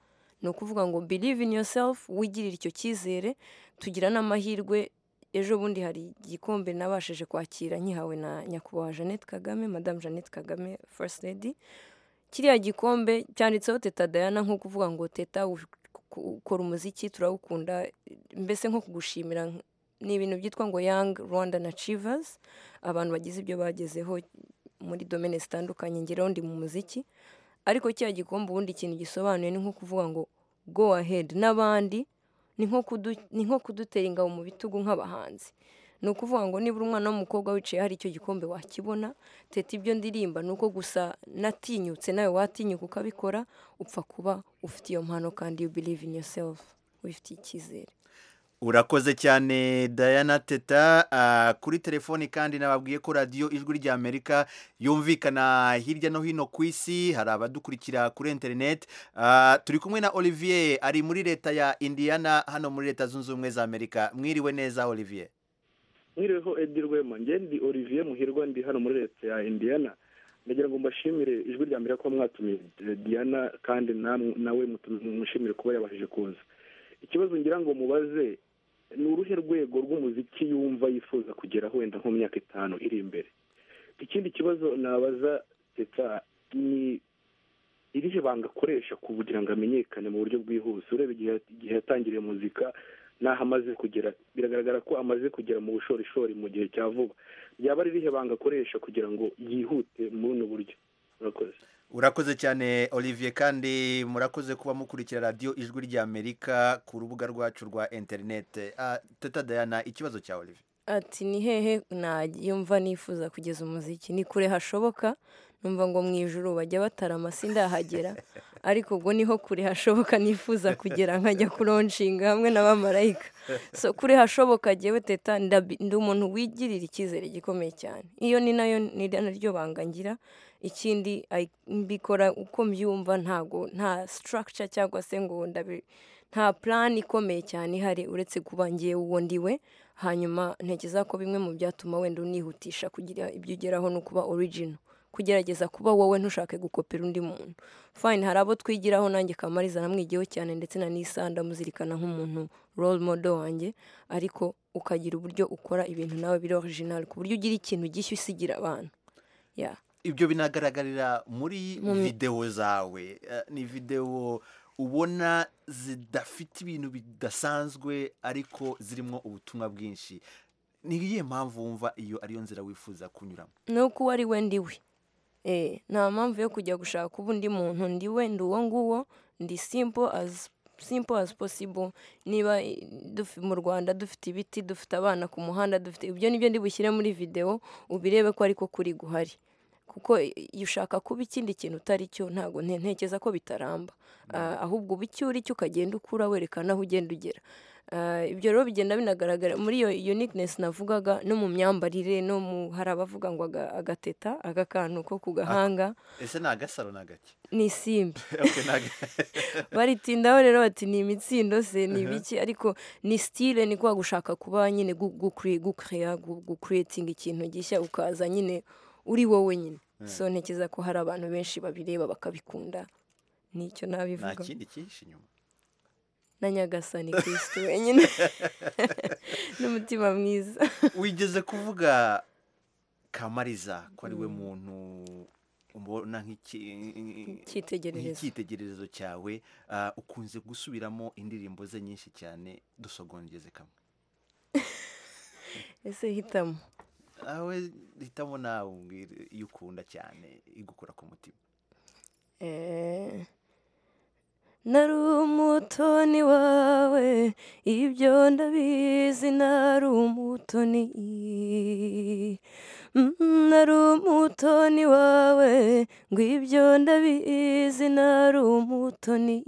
ni ukuvuga ngo believe in yourself wigirire icyo cyizere tugira n'amahirwe ejo bundi hari igikombe nabashije kwakira nyihawe na nyakubahwa jeannette kagame madamu jeannette kagame first lady kiriya gikombe cyanditseho teta dayana nko kuvuga ngo teta u- ku- ukora umuziki turawukunda mbese nko kugushimira nk- ni ibintu byitwa ngo young rwandan achievers abantu bagize ibyo bagezeho muri domene zitandukanye ngeraho ndi mu muziki ariko kiriya gikombe ubundi ikintu gisobanuye ni nko kuvuga ngo go ahead n'abandi ni nko kudu- ni nko kudutera ingabo mu bitugu nk'abahanzi ni ukuvuga ngo nibura umwana w'umukobwa wicaye hari icyo gikombe wakibona teta ibyo ndirimba ni uko gusa natinyutse nawe watinyuka ukabikora upfa kuba ufite iyo mpano kandi you believe in yourself wifitiye icyizere urakoze cyane Diana teta ah, kuri telefoni kandi nababwiye ko radiyo ijwi ry'amerika yumvikana hirya no hino ku isi hari abadukurikira kuri interineti Ah, turi kumwe na olivier ari muri leta ya indiana hano muri leta zunze ubumwe za amerika mwiriwe neza olivier mwiriweho edi rwema njye ndi olivier muhirwa ndi hano muri leta ya indiana ndagira ngo mbashimire ijwi rya mbere ko mwatumiye eh, diana kandi namwe- nawe mutu- mushimire kuba yabashije kuza ikibazo ngira ngo mubaze ni uruhe rwego rw'umuziki yumva yifuza kugera wenda nko mu myaka itanu iri imbere ikindi kibazo nabaza teta ni irihe banga akoresha kugira ngo amenyekane mu buryo bwihuse ureba igihe igihe yatangiriye muzika n'aho amaze kugera biragaragara ko amaze kugera mu bushorishori mu gihe cya vuba yaba ari irihe banga akoresha kugira ngo yihute muri buno buryo murakoze urakoze cyane olivier kandi murakoze kuba mukurikira radiyo ijwi ry'amerika ku rubuga rwacu rwa interineti Ah, teta Diana ikibazo cya olivier ati ni hehe nayumva nifuza kugeza umuziki ni kure hashoboka numva ngo mu ijoro bajya batarama sindahagera ariko ubwo niho kure hashoboka nifuza kugera nkajya kuronshinga hamwe n'abamarayika so kure hashoboka jyewe teta ndabi- ndi umuntu wigirira icyizere gikomeye cyane iyo ni nayo ni naryo banga ngira ikindi ayi- mbikora uko mbyumva ntago nta structure cyangwa se ngo ndabi nta plan ikomeye cyane ihari uretse kuba ngiye uwo ndiwe hanyuma ntekereza ko bimwe mu byatuma wenda unihutisha kugira ibyo ugeraho ni ukuba origino kugerageza kuba wowe ntushake gukopera undi muntu fayini hari abo twigiraho nanjye kamariza namwigiyeho cyane ndetse na nisa ndamuzirikana nk'umuntu role model wanjye ariko ukagira uburyo ukora ibintu nawe biri original ku buryo ugira ikintu gishya usigira abantu ya ibyo binagaragarira muri Mu mi- videwo zawe Eh, ni videwo ubona zidafite ibintu bidasanzwe ariko zirimo ubutumwa bwinshi ni iyihe mpamvu wumva iyo ariyo nzira wifuza kunyuramo ni uko uwo ari we ndi we Eh, nta mpamvu yo kujya gushaka uba undi muntu ndi we ndi uwo nguwo ndi simple as simple as possible niba eh, dufi- mu rwanda dufite ibiti dufite abana ku muhanda dufite ibyo nibyo ndi bushyire muri videwo ubirebe ko ariko kuri guhari kuko iyo ushaka kuba ikindi kintu utari cyo ntabwo nte- ntekereza ko bitaramba Ah, ahubwo uba icyo uri cyo ukagenda ukura werekana aho ugenda ugera Ah, ibyo rero bigenda binagaragara muri iyo uniqueness navugaga no mu myambarire no mu hari abavuga ngo aga- agateta aka kantu ko ku gahanga ese ni agasaro ni agake ni isimbi Okay, ni aga- baritindaho rero bati ni imitsindo se ni Mhm. ibiki ariko ni style ni kwa gushaka kuba nyine gu- gukre- gucrea gu- gucreating ikintu gishya ukaza nyine uri wowe nyine Mm. so ntekereza ko hari abantu benshi babireba bakabikunda nicyo nta nabivuga kindi cyinshi inyuma na nyagasani kristo wenyine n'umutima mwiza wigeze kuvuga kamariza ko ari we muntu ubona nk'iki- Icyitegererezo. nk'icyitegererezo cyawe Ah, ukunze gusubiramo indirimbo ze nyinshi cyane dusogongeze kamwe ese hitamo awe hitamo nawe umbwire iyo ukunda cyane igukora ku mutima Eh, Nari umutoni wawe ibyo ndabizi nari umutoni Mm, nari umutoni wawe ngo ibyo ndabizi nari umutoni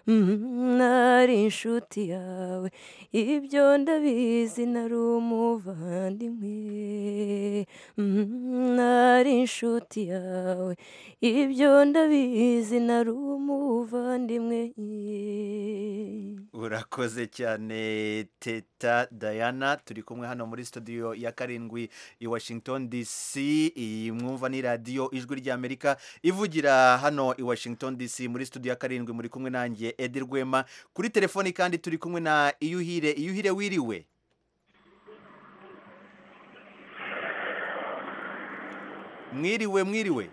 Mm, nari inshuti yawe ibyo ndabizi nari umuvandimwe Mm, nari inshuti yawe ibyo ndabizi nari umuvandimwe urakoze cyane teta diana turi kumwe hano muri studio ya karindwi i washington dc iyi mwumva ni radiyo ijwi ry'amerika ivugira hano i washington dc muri studio ya karindwi muri kumwe nanjye edi rwema kuri telefoni kandi turi kumwe na iyuhire iyuhire wiriwe mwiriwe mwiriwe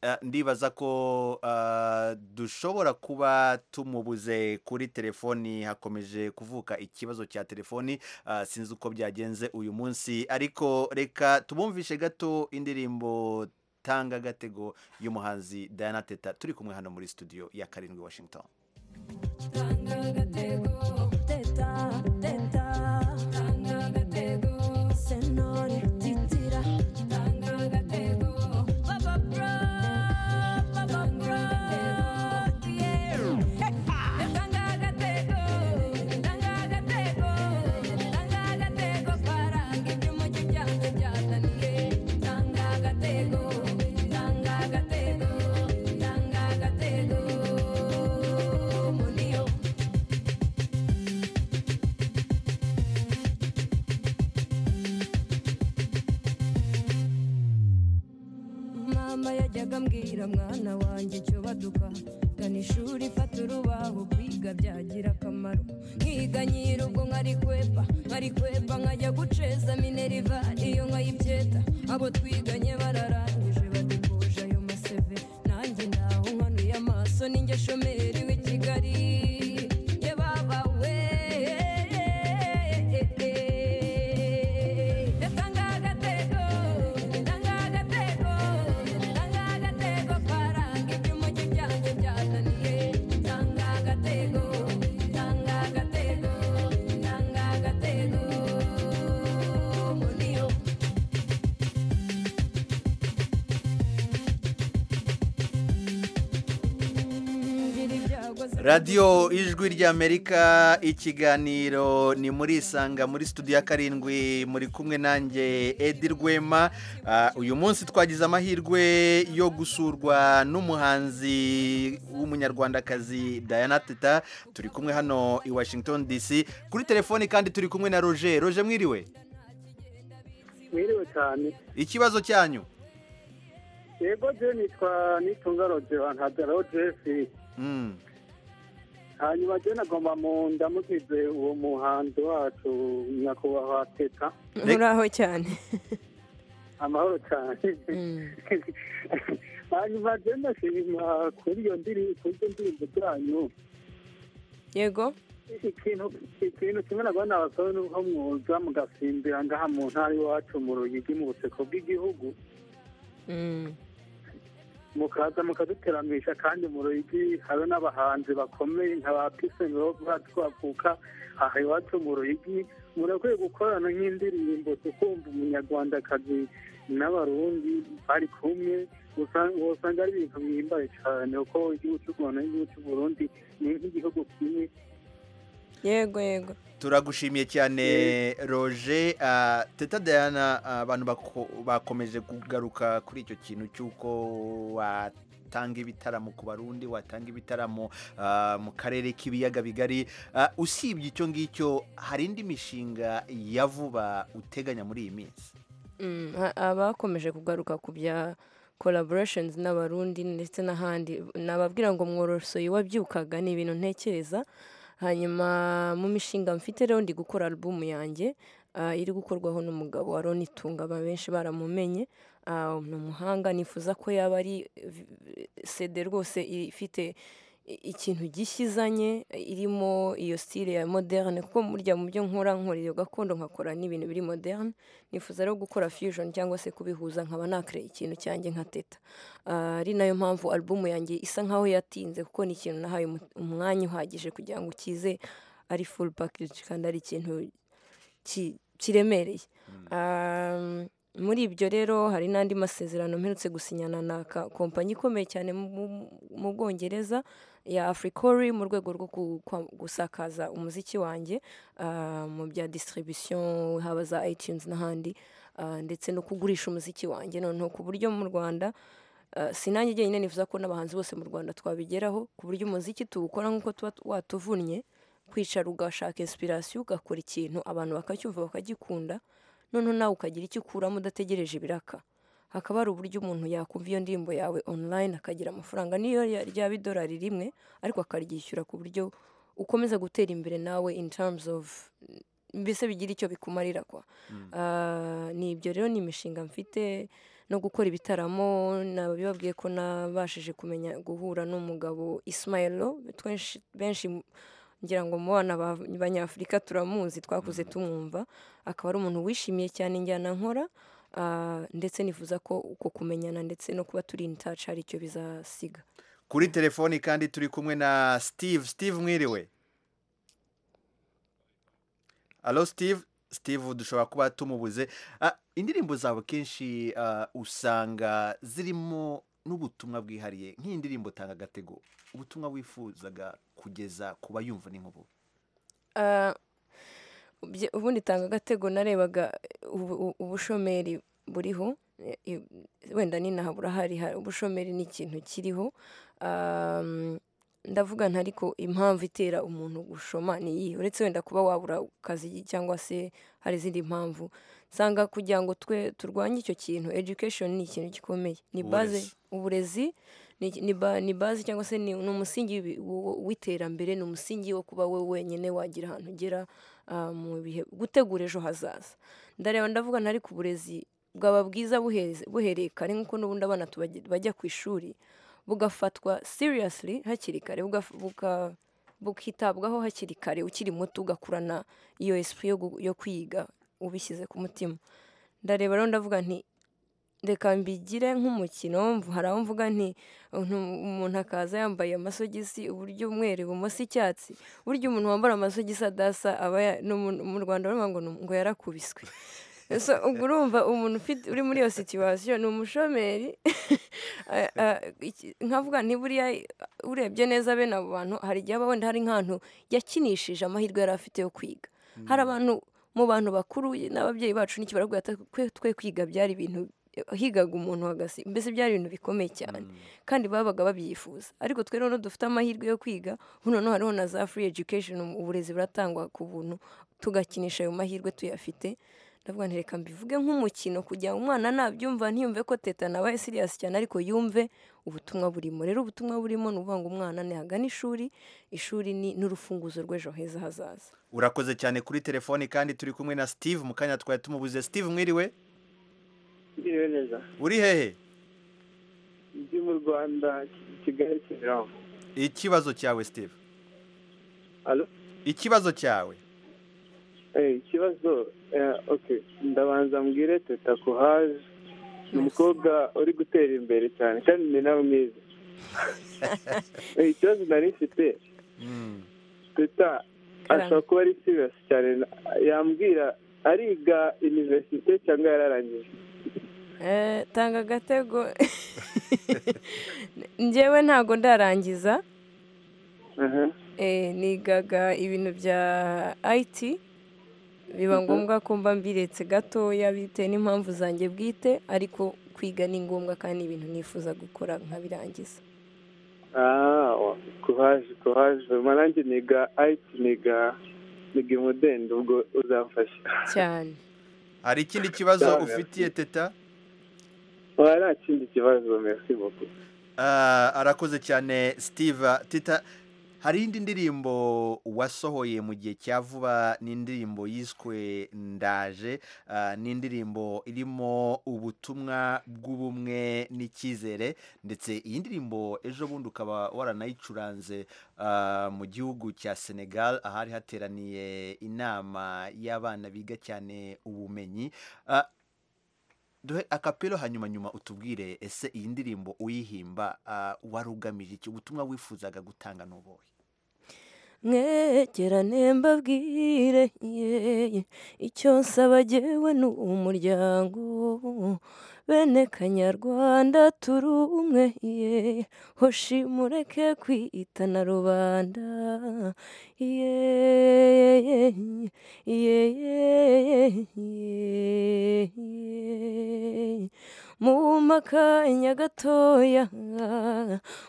Ah, ndibaza ko ah, dushobora kuba tumubuze kuri telefoni hakomeje kuvuka ikibazo cya telefoni ah, sinzi uko byagenze uyu munsi ariko reka tubumvishe gato indirimbo tanga agatego y'umuhanzi Diana Teta turi kumwe hano muri studio ya karindwi Washington Tanga agatego yagambwira mwana wanjye icyo baduka gana ishuri fata urubaho kwiga byagira akamaro nkiga nyiri ubwo nkari kwepa nkari kwepa nkajya guceza mineriva iyo nkayibyeta abo twiganye bararangije badukuje ayo maseve nanjye ndaho nkanuye amaso ninjye shomeri w'i kigali ye baba we Datanga agatego, datanga agatego, datanga agatego, paranga iby'umujyi byanjye byazaniye. Datanga agatego, datanga agatego, datanga agatego, muniyo. Ngira ibyago ziri- radiyo ijwi ry'amerika ikiganiro ni muri isanga muri studio ya karindwi muri kumwe nanjye edi rwema Ah, uyu munsi twagize amahirwe yo gusurwa n'umuhanzi w'umunyarwandakazi diana teta turi kumwe hano i washington dc kuri telefoni kandi turi kumwe na roger roger mwiriwe mwiriwe cyane ikibazo cyanyu yego je nitwa nitunga roje wantajaro jefi Mm. hanyuma je nagomba mu ndamugize uwo muhanzi wacu nyakubahwa teta muraho cyane amahoro cyane hanyuma je ndashima kuri iyo ndiri- kuri iyo ndirimbo zanyu yego ikintu ikintu kimwe nabona abasore ni uko mwuza mugasimbira ngaha mu ntara iwacu mu ruyigi mu buseko bw'igihugu mukaza mukaduteramisha kandi mu ruyigi hari n'abahanzi bakomeye nka ba piseniro twavuka aha iwacu mu ruyigi murakwiye gukorana nk'indirimbo tukumva umunyarwandakazi n'abarundi bari kumwe usa- usanga ari ibintu bihimbaye cyane kuko igihugu cy'u rwanda n'igihugu cy'u burundi ni nk'igihugu kimwe yego yego turagushimiye cyane roger Ah, teta diana ah, abantu bako- bakomeje kugaruka kuri icyo kintu cy'uko watanga ibitaramo ku barundi watanga ibitaramo ah, mu karere k'ibiyaga bigari Ah, usibye icyo ngicyo hari indi mishinga ya vuba uteganya muri iyi minsi Mm, a- abakomeje kugaruka ku bya collaborations n'abarundi ndetse n'ahandi nababwira ngo mworosoye wabyukaga ni ibintu ntekereza hanyuma mu mishinga mfite rero ndi gukora alubumu yanjye ah, iri gukorwaho n'umugabo wa Ronnie Tunga aba benshi baramumenye ah, ni umuhanga nifuza ko yaba ari eh, CD rwose ifite i- ikintu gishyizanye irimo iyo style ya moderne kuko burya mu byo nkora nkora iyo gakondo nkakora n'ibintu biri moderne nifuza rero gukora fusion cyangwa se kubihuza nkaba nakre ikintu cyanjye nka teta Ah, ari nayo mpamvu album yanjye isa nkaho yatinze kuko ni ikintu nahaye umu- umwanya uhagije kugira ngo ukize ari full package kandi ari ikintu ki- kiremereye Um, muri ibyo rero hari n'andi masezerano mperutse gusinyana na ka- kompanyi ikomeye cyane mu- mu- mu bwongereza ya africori mu rwego rwo ku- kwa- gusakaza umuziki wanjye ah, mu bya distribution haba za itunes n'ahandi ah, ndetse no kugurisha umuziki wanjye noneho ku buryo mu rwanda ah, si nanjye jyenyine nifuza ko n'abahanzi bose mu rwanda twabigeraho ku buryo umuziki tuwukora nk'uko tuba watuvunnye kwicara ugashaka inspiration ugakora ikintu abantu bakacyumva bakagikunda noneho nawe ukagira icyo ukuramo udategereje ibiraka hakaba hari uburyo umuntu yakumva iyo ndirimbo yawe online akagira amafaranga niyo ya- ryaba idolari rimwe ariko akaryishyura ku buryo ukomeza gutera imbere nawe in terms of mbese bigira icyo bikumarira kwa Ah, ni ibyo rero ni imishinga mfite no gukora ibitaramo nabibabwiye ko nabashije kumenya guhura n'umugabo Ismailo twenshi benshi ngira ngo mu bana ba- banyafurika turamuzi twakuze tumwumva akaba ari umuntu wishimiye cyane injyana nkora ah, ndetse nifuza ko uko kumenyana ndetse no kuba turi in touch hari icyo bizasiga kuri telefoni kandi turi kumwe na steve steve mwiriwe alo steve steve dushobora kuba tumubuze Ah, indirimbo zawe kenshi ah, usanga zirimo n'ubutumwa bwihariye nk'iyi ndirimbo tanga agatego ubutumwa wifuzaga kugeza ku bayumva ni nk'ubu Ah, bye- ubundi tanga agatego narebaga ubu- ubu- ubushomeri buriho e- e- wenda ninaha burahari ha- ubushomeri ni ikintu kiriho Um, ndavuga nta ariko impamvu itera umuntu gushoma ni iyihe uretse wenda kuba wabura akazi cyangwa se hari izindi mpamvu nsanga kugira ngo twe turwanye icyo kintu education ni ikintu gikomeye ni baze uburezi ni- ni ba- ni bazi cyangwa se ni ni umusingi w'ibi- wo- w'iterambere ni umusingi wo kuba we wenyine wagira ahantu ugera ah, mu bihe gutegura ejo hazaza ndareba ndavuga ntari ku burezi bwaba bwiza buhereze- buhereye kare nk'uko n'ubundi abana tubajya- bajya ku ishuri bugafatwa seriously hakiri kare buga- buga- bukitabwaho hakiri kare ukiri muto ugakurana iyo esprit yo gu- yo kwiga ubishyize ku mutima ndareba rero ndavuga nti reka mbigire nk'umukino mvu- hari aho mvuga nti "Untu- umuntu akaza yambaye amasogisi uburyo umweru ibumoso icyatsi burya umuntu wambara amasogisi adasa aba ya- ni umuntu- mu rwanda baravuga ngo ni- ngo yarakubiswe so ubwo urumva umuntu ufite uri muri iyo situwasiyo ni umushomeri a- a- iki- nkavuga nti buriya urebye neza bene abo bantu hari igihe aba wenda hari nk'ahantu yakinishije amahirwe yari afite yo kwiga hari abantu mu bantu bakuru n'ababyeyi bacu n'iki baravuga ati, twe twe kwiga byari ibintu higaga umuntu hagasi mbese byari ibintu bikomeye cyane kandi babaga babyifuza ariko twe rero dufite amahirwe yo kwiga ubu noneho hariho na za free education uburezi buratangwa ku buntu tugakinisha ayo mahirwe tuyafite ndavuga nti reka mbivuge nk'umukino kugira ngo umwana nabyumva ntiyumve ko teta nabaye siriyasi cyane ariko yumve ubutumwa burimo rero ubutumwa burimo ni ukuvuga ngo umwana ntihagane ishuri ishuri ni n'urufunguzo rw'ejo heza hazaza urakoze cyane kuri telefone kandi turi kumwe na steve mu kanya twari tumubuze steve mwiriwe mbiriwe neza uri hehe ndi mu rwanda kigali kimironko ikibazo cyawe steve Alo? ikibazo cyawe Eh, ikibazo eh, okay ndabanza mbwire teta kuhaje ni umukobwa uri gutera imbere cyane kandi ni nawe mwiza Eh, ikibazo nari mfite teta ashobora kuba ari siriyasi cyane na- yambwira ariga iniverisite cyangwa yararangije Eh, tanga agatego njyewe ntago ndarangiza Eh, nigaga ibintu bya IT biba Mhm. ngombwa ko mba mbiretse gatoya bitewe n'impamvu zanjye bwite ariko kwiga ni ngombwa kandi ni ibintu nifuza gukora nkabirangiza Ah, wa- kuhaje kuhaje ma nanjye niga ayiti niga niga imudende ubwo uzamfasha cyane hari ikindi kibazo Cyane. ufitiye teta wa nta kindi kibazo merci beaucoup Ah, arakoze cyane steve tita hari indi ndirimbo wasohoye mu gihe cya vuba ni indirimbo yiswe ndaje ah, ni indirimbo irimo ubutumwa bw'ubumwe n'icyizere ndetse iyi ndirimbo ejo bundi ukaba waranayicuranze ah, mu gihugu cya senegal ahari hateraniye inama y'abana biga cyane ubumenyi Ah, duhe akapelo hanyuma nyuma utubwire ese iyi ndirimbo uyihimba ah, wari ugamije iki ubutumwa wifuzaga gutanga n'ubuhe mwegerane mbabwire ye icyo nsaba jyewe ni umuryango bene kanyarwanda turi umwe ye hoshi mureke kwitana rubanda ye ye ye ye ye muma akanya gatoya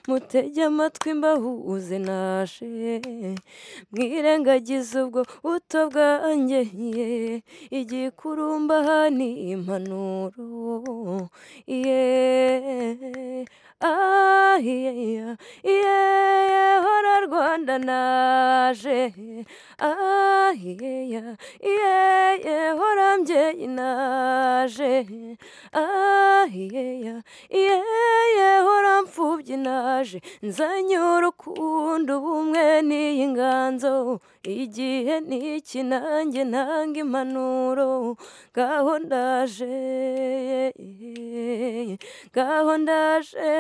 mutege amatwi mbahuze naje mwirengagize ubwo buto bwanjye ye igikurumba aha ni impanuro ye ah ye ye hora rwanda naje ah ye ye hora mbyeyi naje ah ye ye hora mfubyi naje nzanye urukundo ubumwe n'iyi nganzo igihe n'iki nanjye ntanga impanuro ngaho ndaje ngaho ndaje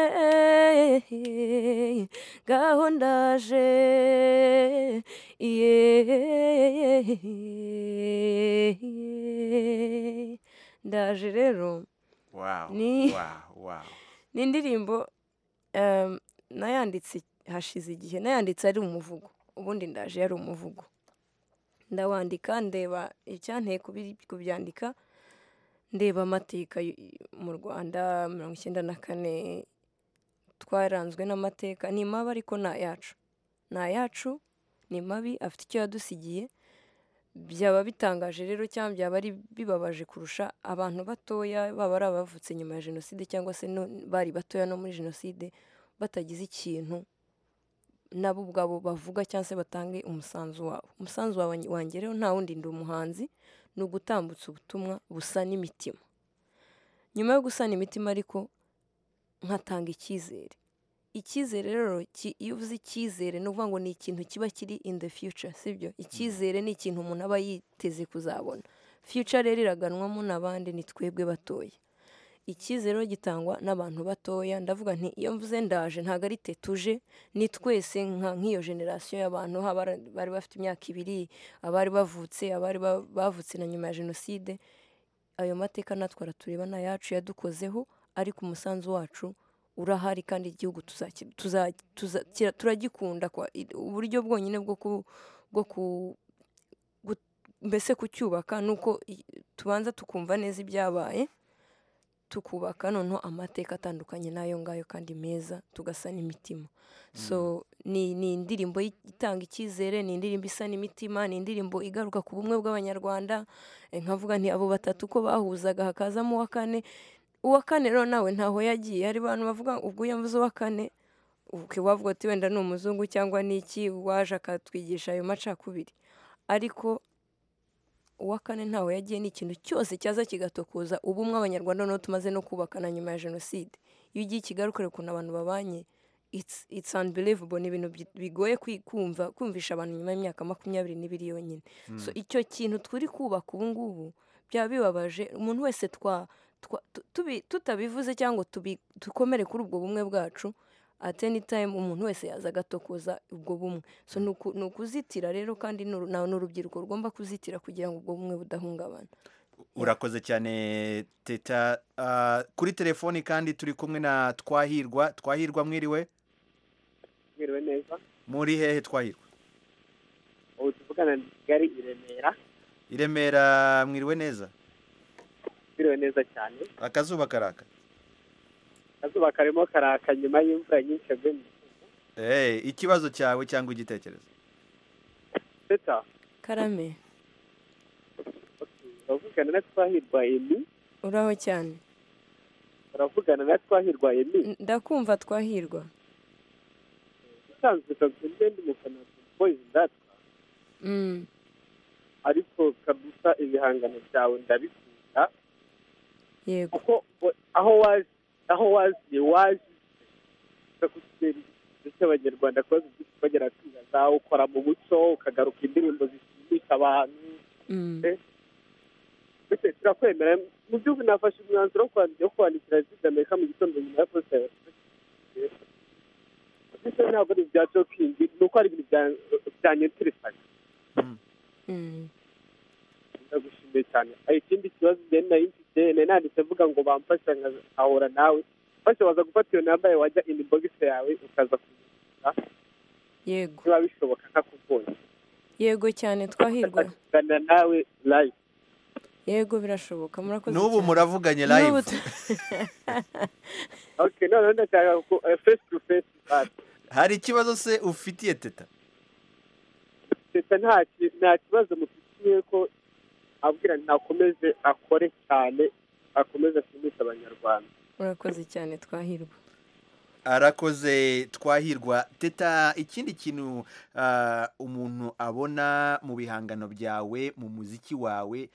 ngaho ndaje ndaje rero Wow, Ni- wow, wow. ni indirimbo em, nayanditse hashize igihe nayanditse ari umuvugo ubundi ndaje yari umuvugo ndawandika ndeba icyanteye kubi- kubyandika ndeba amateka y- mu rwanda mirongo icyenda na kane twaranzwe n'amateka ni maba ariko ni ayacu ni ayacu ni mabi afite icyo yadusigiye byaba bitangaje rero cyangwa byaba ari bibabaje kurusha abantu batoya baba ari abavutse nyuma ya jenoside cyangwa se no- bari batoya no muri jenoside batagize ikintu nabo ubwabo bavuga cyangwa se batange umusanzu wabo umusanzu wawe wanjye rero nta wundi ndi umuhanzi ni ugutambutsa ubutumwa busa n'imitima nyuma yo gusana imitima ariko nkatanga icyizere icyizere rero ki- iyo uvuze icyizere ni ukuvuga ngo ni ikintu kiba kiri in the future sibyo icyizere ni ikintu umuntu aba yiteze kuzabona future rero iraganwamo n'abandi ni twebwe batoya icyizere rero gitangwa n'abantu batoya ndavuga nti iyo mvuze ndaje ntabwo ari tetuje ni twese nka nk'iyo generasiyo y'abantu haba ari- bari bafite imyaka ibiri abari bavutse abari ba- bavutse na nyuma ya jenoside ayo mateka natwe aratureba ni ayacu yadukozeho ariko umusanzu wacu urahari kandi igihugu tuzaki- tuza- tuza- kira- turagikunda kwa- i- uburyo bwonyine bwo ku- bwo ku- gu- mbese kucyubaka ni uko i- tubanza tukumva neza ibyabaye tukubaka noneho amateka atandukanye n'ayo ngayo kandi meza tugasana imitima so ni ni indirimbo yi- itanga icyizere ni indirimbo isa n'imitima ni indirimbo igaruka ku bumwe bw'abanyarwanda Eh, nkavuga nti abo batatu ko bahuzaga hakazamo uwa kane uwa kane rero nawe ntaho yagiye hari abantu bavuga ubwo iyo mvuze uwa kane uke wavuga ati wenda ni umuzungu cyangwa ni iki waje akatwigisha ayo macakubiri ariko uwa kane ntaho yagiye ni ikintu cyose cyaza kigatokoza ubumwe abanyarwanda noneho tumaze no kubaka na nyuma ya jenoside iyo ugiye i kigali ukareba ukuntu abantu babanye it's- it's unbelievable ni ibintu bi- bigoye kwi- kumva kumvisha abantu nyuma y'imyaka makumyabiri n'ibiri yonyine Mm. so icyo kintu turi kubaka ubu ngubu byaba bibabaje umuntu wese twa twa- tu- tubi- tutabivuze cyangwa tubi- dukomere kuri ubwo bumwe bwacu at any time umuntu wese yaza agatokoza ubwo bumwe so ni uku- ni ukuzitira rero kandi ni uru- ni urubyiruko rugomba kuzitira kugira ngo ubwo bumwe budahungabana urakoze cyane teta Ah, kuri telefoni kandi turi kumwe na twahirwa twahirwa mwiriwe mwiriwe neza muri hehe twahirwa ubu tuvugana ni kigali i remera i remera mwiriwe neza mwiriwe neza cyane akazuba karaka akazuba karimo karaka nyuma y'imvura nyinshi yaguye mu Eh, ikibazo cyawe cyangwa igitekerezo teta karame uravugana na twahirwa emi uraho cyane uravugana na twahirwa emi ndakumva twahirwa usanzwe kabisa njye ndi umufana wa Dream boys ndatwa Mm. ariko kabisa ibihangano byawe ndabikunda yego kuko we- aho wazi aho waziye wazi bakugera igihe cy'abanyarwanda kubaza ibyinshi bagera kwibaza ukora mu muco ukagaruka indirimbo zishimisha abantu ndetse turakwemera mu gihugu nafashe umwanzuro wo kwandika- wo kwandikira jenoside amerika mu gitondo nyuma ya posita ya ibyo ntabwo ari ibya jokingi ni uko ari ibintu bya- byanyeteresanya ndagushimiye cyane hari ikindi kibazo njye nari mfite nari nanditse mvuga ngo bamfasha nkahura nawe bashoboza gufata iyo nambaye wajya in box yawe ukaza kuyishyura yego niba bishoboka ntakubonye yego cyane twahirwa gana nawe live yego birashoboka murakoze N'ubu cyane. muravuganye N'ubu live. tu- okay noneho ndashaka ku eh, face to face back hari ikibazo se ufitiye teta ndetse nta ki- nta kibazo mufitiye ko abwira ntakomeze akore cyane akomeze ashimishe abanyarwanda murakoze cyane twahirwa arakoze twahirwa teta ikindi kintu ah, umuntu abona mu bihangano byawe mu muziki wawe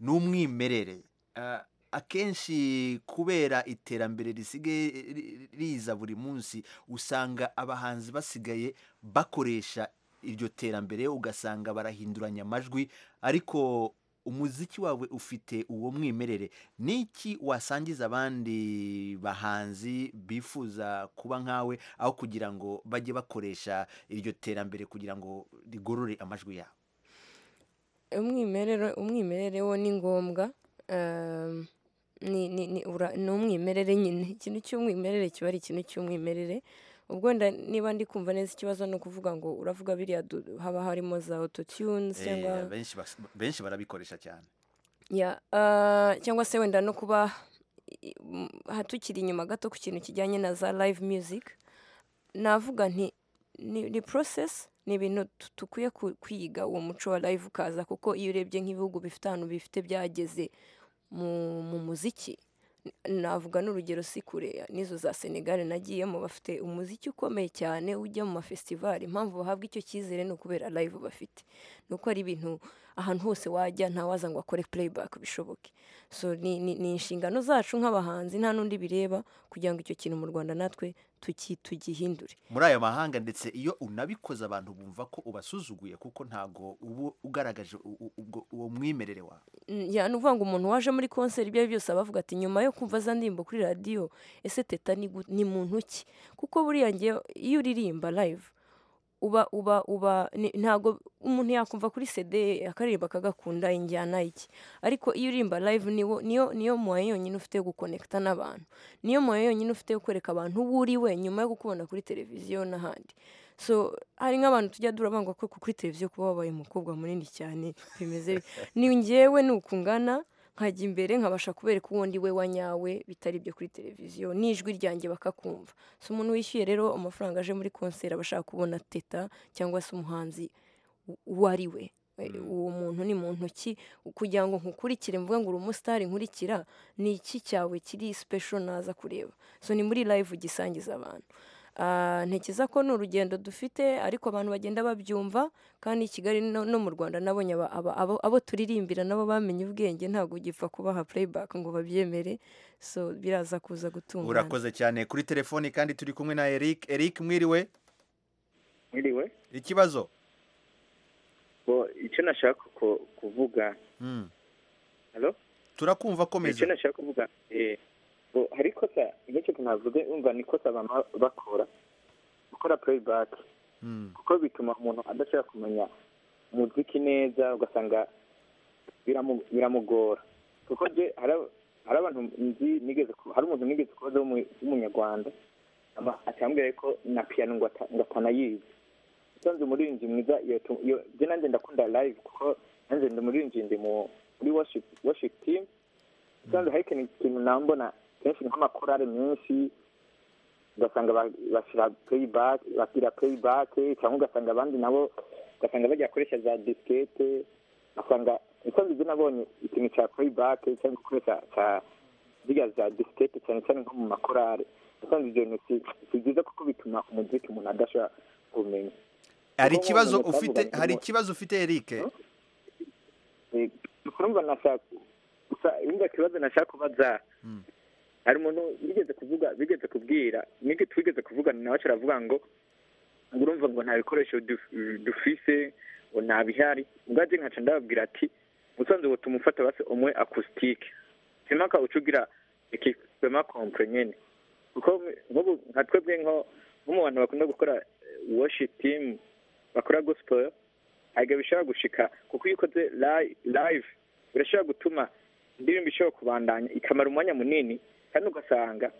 ni umwimerere Ah, akenshi kubera iterambere risigaye ri- riza buri munsi usanga abahanzi basigaye bakoresha iryo terambere ugasanga barahinduranya amajwi ariko umuziki wawe ufite uwo mwimerere ni iki wasangiza abandi bahanzi bifuza kuba nkawe aho kugira ngo bajye bakoresha iryo terambere kugira ngo rigorore amajwi yabo umwimerere umwimerere wo ni ngombwa ehm, ni ni- ni ura- ni umwimerere nyine ikintu cy'umwimerere kiba ari ikintu cy'umwimerere ubwo nda- niba ndi kumva neza ikibazo ni ukuvuga ngo uravuga biriya du- haba harimo za autotune Eh, cyangwa benshi bas- benshi barabikoresha cyane ya ah, cyangwa se wenda no kuba i- m- ha- tukiri inyuma gato ku kintu kijyanye na za live music navuga nti ni ni process ni ibintu tu- dukwiye ku- kwiga uwo muco wa live ukaza kuko iyo urebye nk'ibihugu bifite ahantu bifite byageze mu mu muziki n- navuga n'urugero si kure n'izo za senegali nagiyemo bafite umuziki ukomeye cyane ujya mu mafestivali impamvu bahabwa icyo cyizere ni ukubera live bafite ni uko ari ibintu ahantu hose wajya ntawaza ngo akore playback bishoboke so ni, ni, ni inshingano zacu nk'abahanzi nta n'undi bireba kugira ngo icyo kintu mu rwanda natwe tuki, tugihindure muri ayo mahanga ndetse iyo unabikoze abantu bumva ko ubasuzuguye kuko ntabwo uba ugaragaje u- u- ubwo- uwo mwimerere wawe Mm, ya ni ukuvuga ngo umuntu waje muri konseri ibyo ari byo byose aba avuga ati nyuma yo kumva za ndirimbo kuri radiyo ese teta ni gu- ni muntu ki kuko buriya ngewe iyo uririmba live uba uba uba ni- ntabwo umuntu yakumva kuri cd akaririmba akagakunda injyana iki ariko iyo uririmba live niwo niyo niyo muwaye yonyine ufite yo gukonekta n'abantu niyo muwaye yonyine ufite yo kwereka abantu uwo uri we nyuma yo kukubona kuri televiziyo n'ahandi so hari nk'abantu tujya durabangwa ko kuri televiziyo kuba wabaye umukobwa munini cyane bimeze bi- ni njyewe ni uku ngana nkajya imbere nkabasha kubereka uwo ndi we wa nyawe bitari ibyo kuri televiziyo n'ijwi ryanjye bakakumva si umuntu wishyuye rero amafaranga aje muri konseri aba ashaka kubona teta cyangwa se umuhanzi u- uwo ari we E, uwo muntu ni muntu ki kugira ngo nkukurikire mvuge ngo uri umusitari nkurikira ni iki cyawe kiri sipesho naza kureba so ni muri live ugisangiza abantu Ah, ntekereza ko ni urugendo dufite ariko abantu bagenda babyumva kandi i kigali no no mu rwanda nabonye aba- aba- abo- abo turirimbira nabo bamenye ubwenge ntabwo ugipfa kubaha playback ngo babyemere so biraza kuza gutungana urakoze cyane kuri telefoni kandi turi kumwe na eric eric mwiriwe mwiriwe ikibazo bo icyo nashaka ku- kuvuga Mm. halo turakumva komeza icyo nashaka kuvuga eh, bo hari ikosa nicyo navuze umva ni ikosa bama bakora gukora playback kuko bituma umuntu adashaka kumenya umuziki neza ugasanga biramu- biramugora kuko nje hari ab- hari abantu nzi nigeze ku- hari umuntu nigeze kubaza w'umu- w'umunyarwanda ama- akambwira ko na piyano ngo ata- ngo atanayizi usanze umuririmbyi mwiza iyo tu- iyo- je nanjye ndakunda live kuko nanjye ndi umuririmbyi ndi mu- muri worship worship team usanze hari ikintu ikintu nambona kenshi nk'amakorale menshi ugasanga ba- bashyira playback bashyira playback cyangwa ugasanga abandi nabo ugasanga bajya gukoresha za diskete ugasanga usanzwe ibyo nabonye ikintu cya playback cyangwa gukoresha cya ziriya za diskete cyane cyane nko mu makorale usanze ibyo bintu si si byiza kuko bituma umuziki umuntu adashobora kumenya hari Kuko ikibazo nk'umuntu ufite twavuga hari ngo- ikibazo ufite eric Eh, urumva nashaka gusa urumva ikibazo nashaka kubaza hari umuntu bigeze kuvuga bigeze kubwira nige twigeze kuvugana nawe aravuga ngo ngo urumva ngo nta bikoresho duf- dufise ngo nta bihari ubwaje nkaca ndababwira ati usanzwe butuma ufata basi umwe acoustic simaka ucugira ikipema compre nyene kuko nk'ubu nka twebwe nko nko mu bantu bakunda gukora eh, worship team bakora gospel ntabwo bishobora gushika kuko iyo ukoze li- live birashobora gutuma indirimbo ishobora kubandanya ikamara umwanya munini kandi ugasanga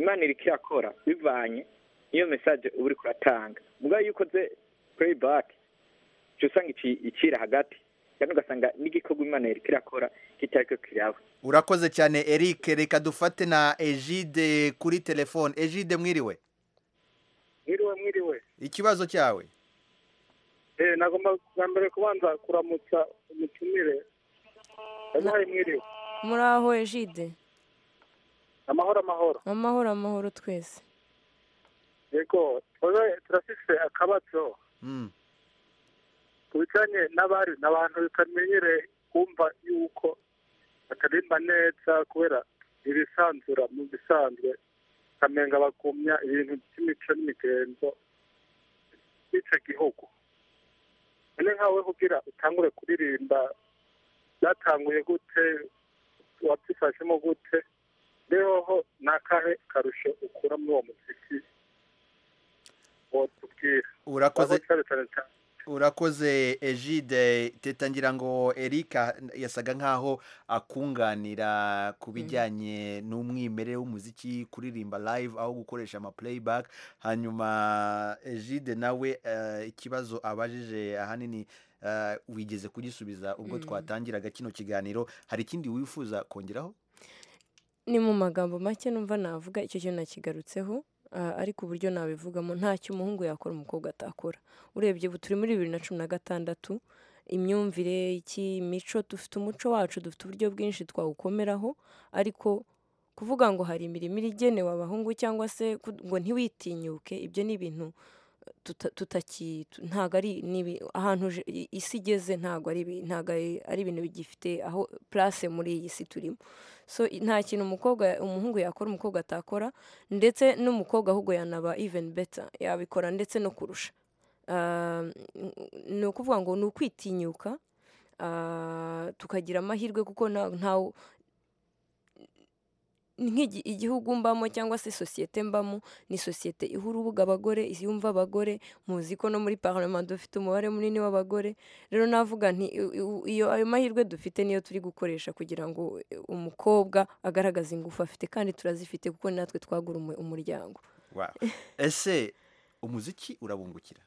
imana iri irakora bivanye n'iyo mesaje uba uri kuratanga mugabo iyo ukoze playback uca usanga ici- icira hagati kandi ugasanga n'igikorwa imana iri irakora kitari cyo kiraba urakoze cyane eric reka dufate na egide kuri telefoni egide mwiriwe mwiriwe mwiriwe ikibazo cyawe eh nagomba bwa mbere kubanza kuramutsa umutumire ndabaye mwiriwe muri aho ejide amahoro amahoro amahoro amahoro twese yego twebwe turafise akabazo ku bijyanye n'abari ni abantu bitamenyereye kumva yuko bataririmba neza kubera ibisanzura mu bisanzwe bakamenga bakumya ibintu by'imico n'imigenzo by'icyo gihugu none nkawe kugira utangure kuririmba byatanguye gute wabyifashemo gute rehoho ni akahe karusho ukura muri uwo muziki watubwira Urakoze. cyane cyane cyane urakoze egide teta ngira ngo erika yasaga nkaho akunganira ku bijyanye n'umwimerere w'umuziki kuririmba live aho gukoresha ama playback hanyuma egide nawe eh, ikibazo abajije ahanini eh, wigeze kugisubiza ubwo Mm. twatangiraga kino kiganiro hari ikindi wifuza kongeraho ni mu magambo make numva navuga icyo kintu nakigarutseho Ah, ariko uburyo nabivugamo ntacyo umuhungu yakora umukobwa atakora urebye ubu turi muri bibiri na cumi na gatandatu imyumvire iki imico dufite umuco wacu dufite uburyo bwinshi twawukomeraho ariko kuvuga ngo hari imirimo iri igenewe abahungu cyangwa se ku- ngo ntiwitinyuke ibyo ni ibintu tuta- tutaki tu- ntago ari ni ibi- ahantu je- i- isi igeze ntago ari ibi- ntago ari- ari ibintu bigifite aho place muri iyi si turimo so i- nta kintu umukobwa umuhungu yakora umukobwa atakora ndetse n'umukobwa ahubwo yanaba even better yabikora ndetse no kurusha Ah, n- ni ukuvuga ngo ni ukwitinyuka ah, tukagira amahirwe kuko nta- ntawe nk'igi- igihugu mbamo cyangwa se sosiyete mbamo ni sosiyete iha urubuga abagore yumva abagore muzi ko no muri parlement dufite umubare munini w'abagore rero navuga nti i- i- iyo ayo mahirwe dufite niyo turi gukoresha kugira ngo e, umukobwa agaragaze ingufu afite kandi turazifite kuko ni natwe twagura umu- umuryango Wow. ese umuziki urabungukira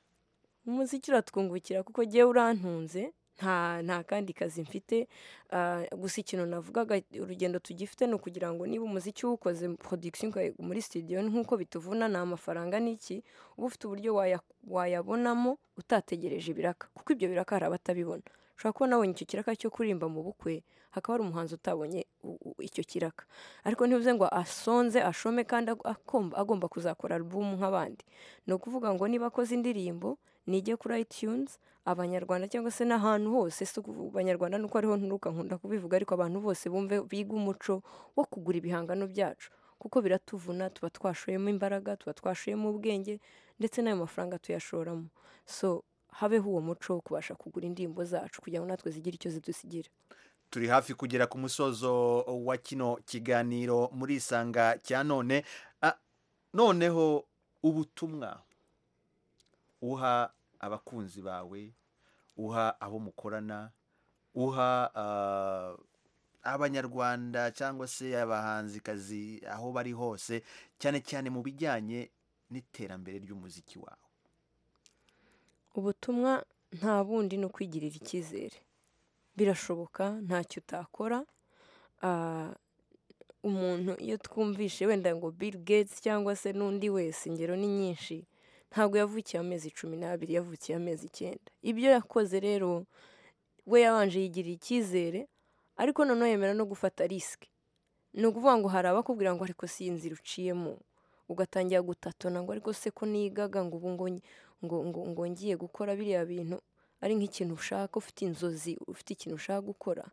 umuziki uratwungukira kuko jyewe urantunze nta nta kandi kazi mfite ah, gusa ikintu navugaga urugendo tugifite ni ukugira ngo niba umuziki uwukoze production ukayiga muri studio nk'uko bituvuna ni amafaranga n'iki uba ufite uburyo waya- wayabonamo utategereje ibiraka kuko ibyo biraka hari abatabibona ushobora kuba nabonye icyo kiraka cyo kuririmba mu bukwe hakaba hari umuhanzi utabonye u- u- icyo kiraka ariko ntibivuze ngo asonze ashome kandi ag- akomba- agomba kuzakora album nk'abandi ni ukuvuga ngo niba akoze indirimbo nijye kuri itunes abanyarwanda cyangwa se n'ahantu hose si ukuvuga abanyarwanda nuko ariho nturuka nkunda kubivuga ariko abantu bose bumve biga umuco wo kugura ibihangano byacu kuko biratuvuna tuba twashoyemo imbaraga tuba twashoyemo ubwenge ndetse n'ayo mafaranga tuyashoramo so habeho uwo muco wo kubasha kugura indirimbo zacu kugira ngo natwe zigire icyo zidusigira turi hafi kugera ku musozo wa kino kiganiro muri isanga cya none Ah, noneho ubutumwa uha abakunzi bawe uha abo mukorana uha ah, abanyarwanda cyangwa se abahanzikazi aho bari hose cyane cyane mu bijyanye n'iterambere ry'umuziki wawe ubutumwa nta bundi ni ukwigirira icyizere birashoboka ntacyo utakora Ah, umuntu iyo twumvishe wenda ngo bill gates cyangwa se n'undi wese ingero ni nyinshi ntabwo yavukiye amezi cumi n'abiri yavukiye amezi icyenda ibyo yakoze rero we yabanje yigirira icyizere ariko noneho yemera no gufata risike ni ukuvuga ngo hari abakubwira ngo ariko si iyi nzira uciyemo ugatangira gutatana ngo ariko se ko nigaga ngo ubu ngo ngo ngo ngo ngiye gukora biriya bintu ari nk'ikintu ushaka ufite inzozi ufite ikintu ushaka gukora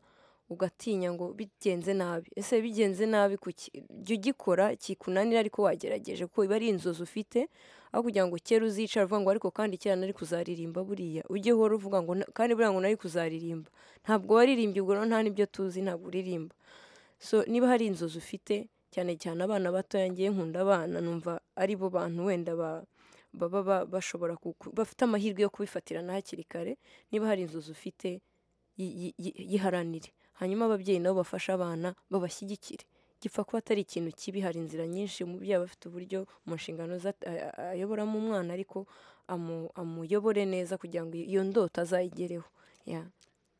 ugatinya ngo bigenze nabi ese bigenze nabi kuki jya ugikora kikunanira ariko wagerageje kuko iba ari inzozi ufite aho kugira ngo kera uzicara uvuga ngo ariko kandi kera nari kuzaririmba buriya ujye uhora uvuga ngo "Na- kandi buriya ngo nari kuzaririmba ntabwo waririmbye ubwo rero nta n'ibyo tuzi ntabwo uririmba so niba hari inzozi ufite cyane cyane abana batoya ngiye nkunda abana numva ari bo bantu wenda ba baba ba- bashobora kuku- bafite amahirwe yo kubifatirana hakiri kare niba hari inzozi ufite yi- yi- yi- yiharanire hanyuma ababyeyi nabo bafashe abana babashyigikire gipfa kuba atari ikintu kibi hari inzira nyinshi umubyeyi aba afite uburyo mu nshingano ze at- a- a- ayoboramo umwana ariko amu- amuyobore neza kugira ngo iyo ndoto azayigereho Yeah.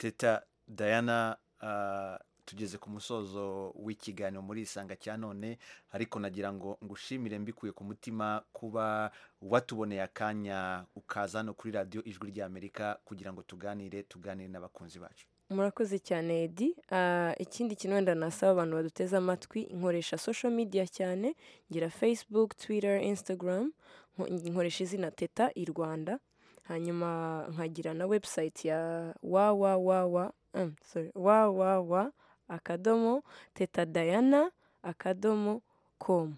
teta dayana ah, tugeze ku musozo w'ikiganiro muri isanga cya none ariko nagira ngo ngushimire mbikuye ku mutima kuba watuboneye akanya ukaza hano kuri radiyo ijwi ry'amerika kugira ngo tuganire tuganire n'abakunzi bacu murakoze cyane edi Ah, ikindi kintu wenda nasaba abantu baduteze amatwi nkoresha social media cyane ngira facebook twitter instagram nko- nkoresha izina teta i rwanda hanyuma nkagira na website ya wawawawa mm, sorry, wawawa akadomo teta dayana akadomo com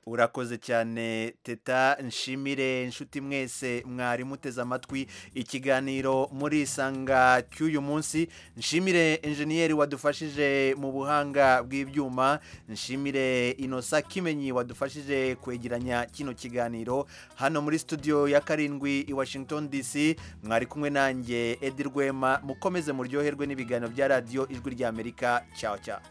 urakoze cyane teta nshimire inshuti mwese mwari muteze amatwi ikiganiro muri isanga cy'uyu munsi nshimire enjeniyeri wadufashije mu buhanga bw'ibyuma nshimire inosa kimenyi wadufashije kwegeranya kino kiganiro hano muri studio ya karindwi i washington dc mwari kumwe nanjye edi rwema mukomeze muryoherwe n'ibiganiro bya radiyo ijwi ry'amerika cyawe cyawe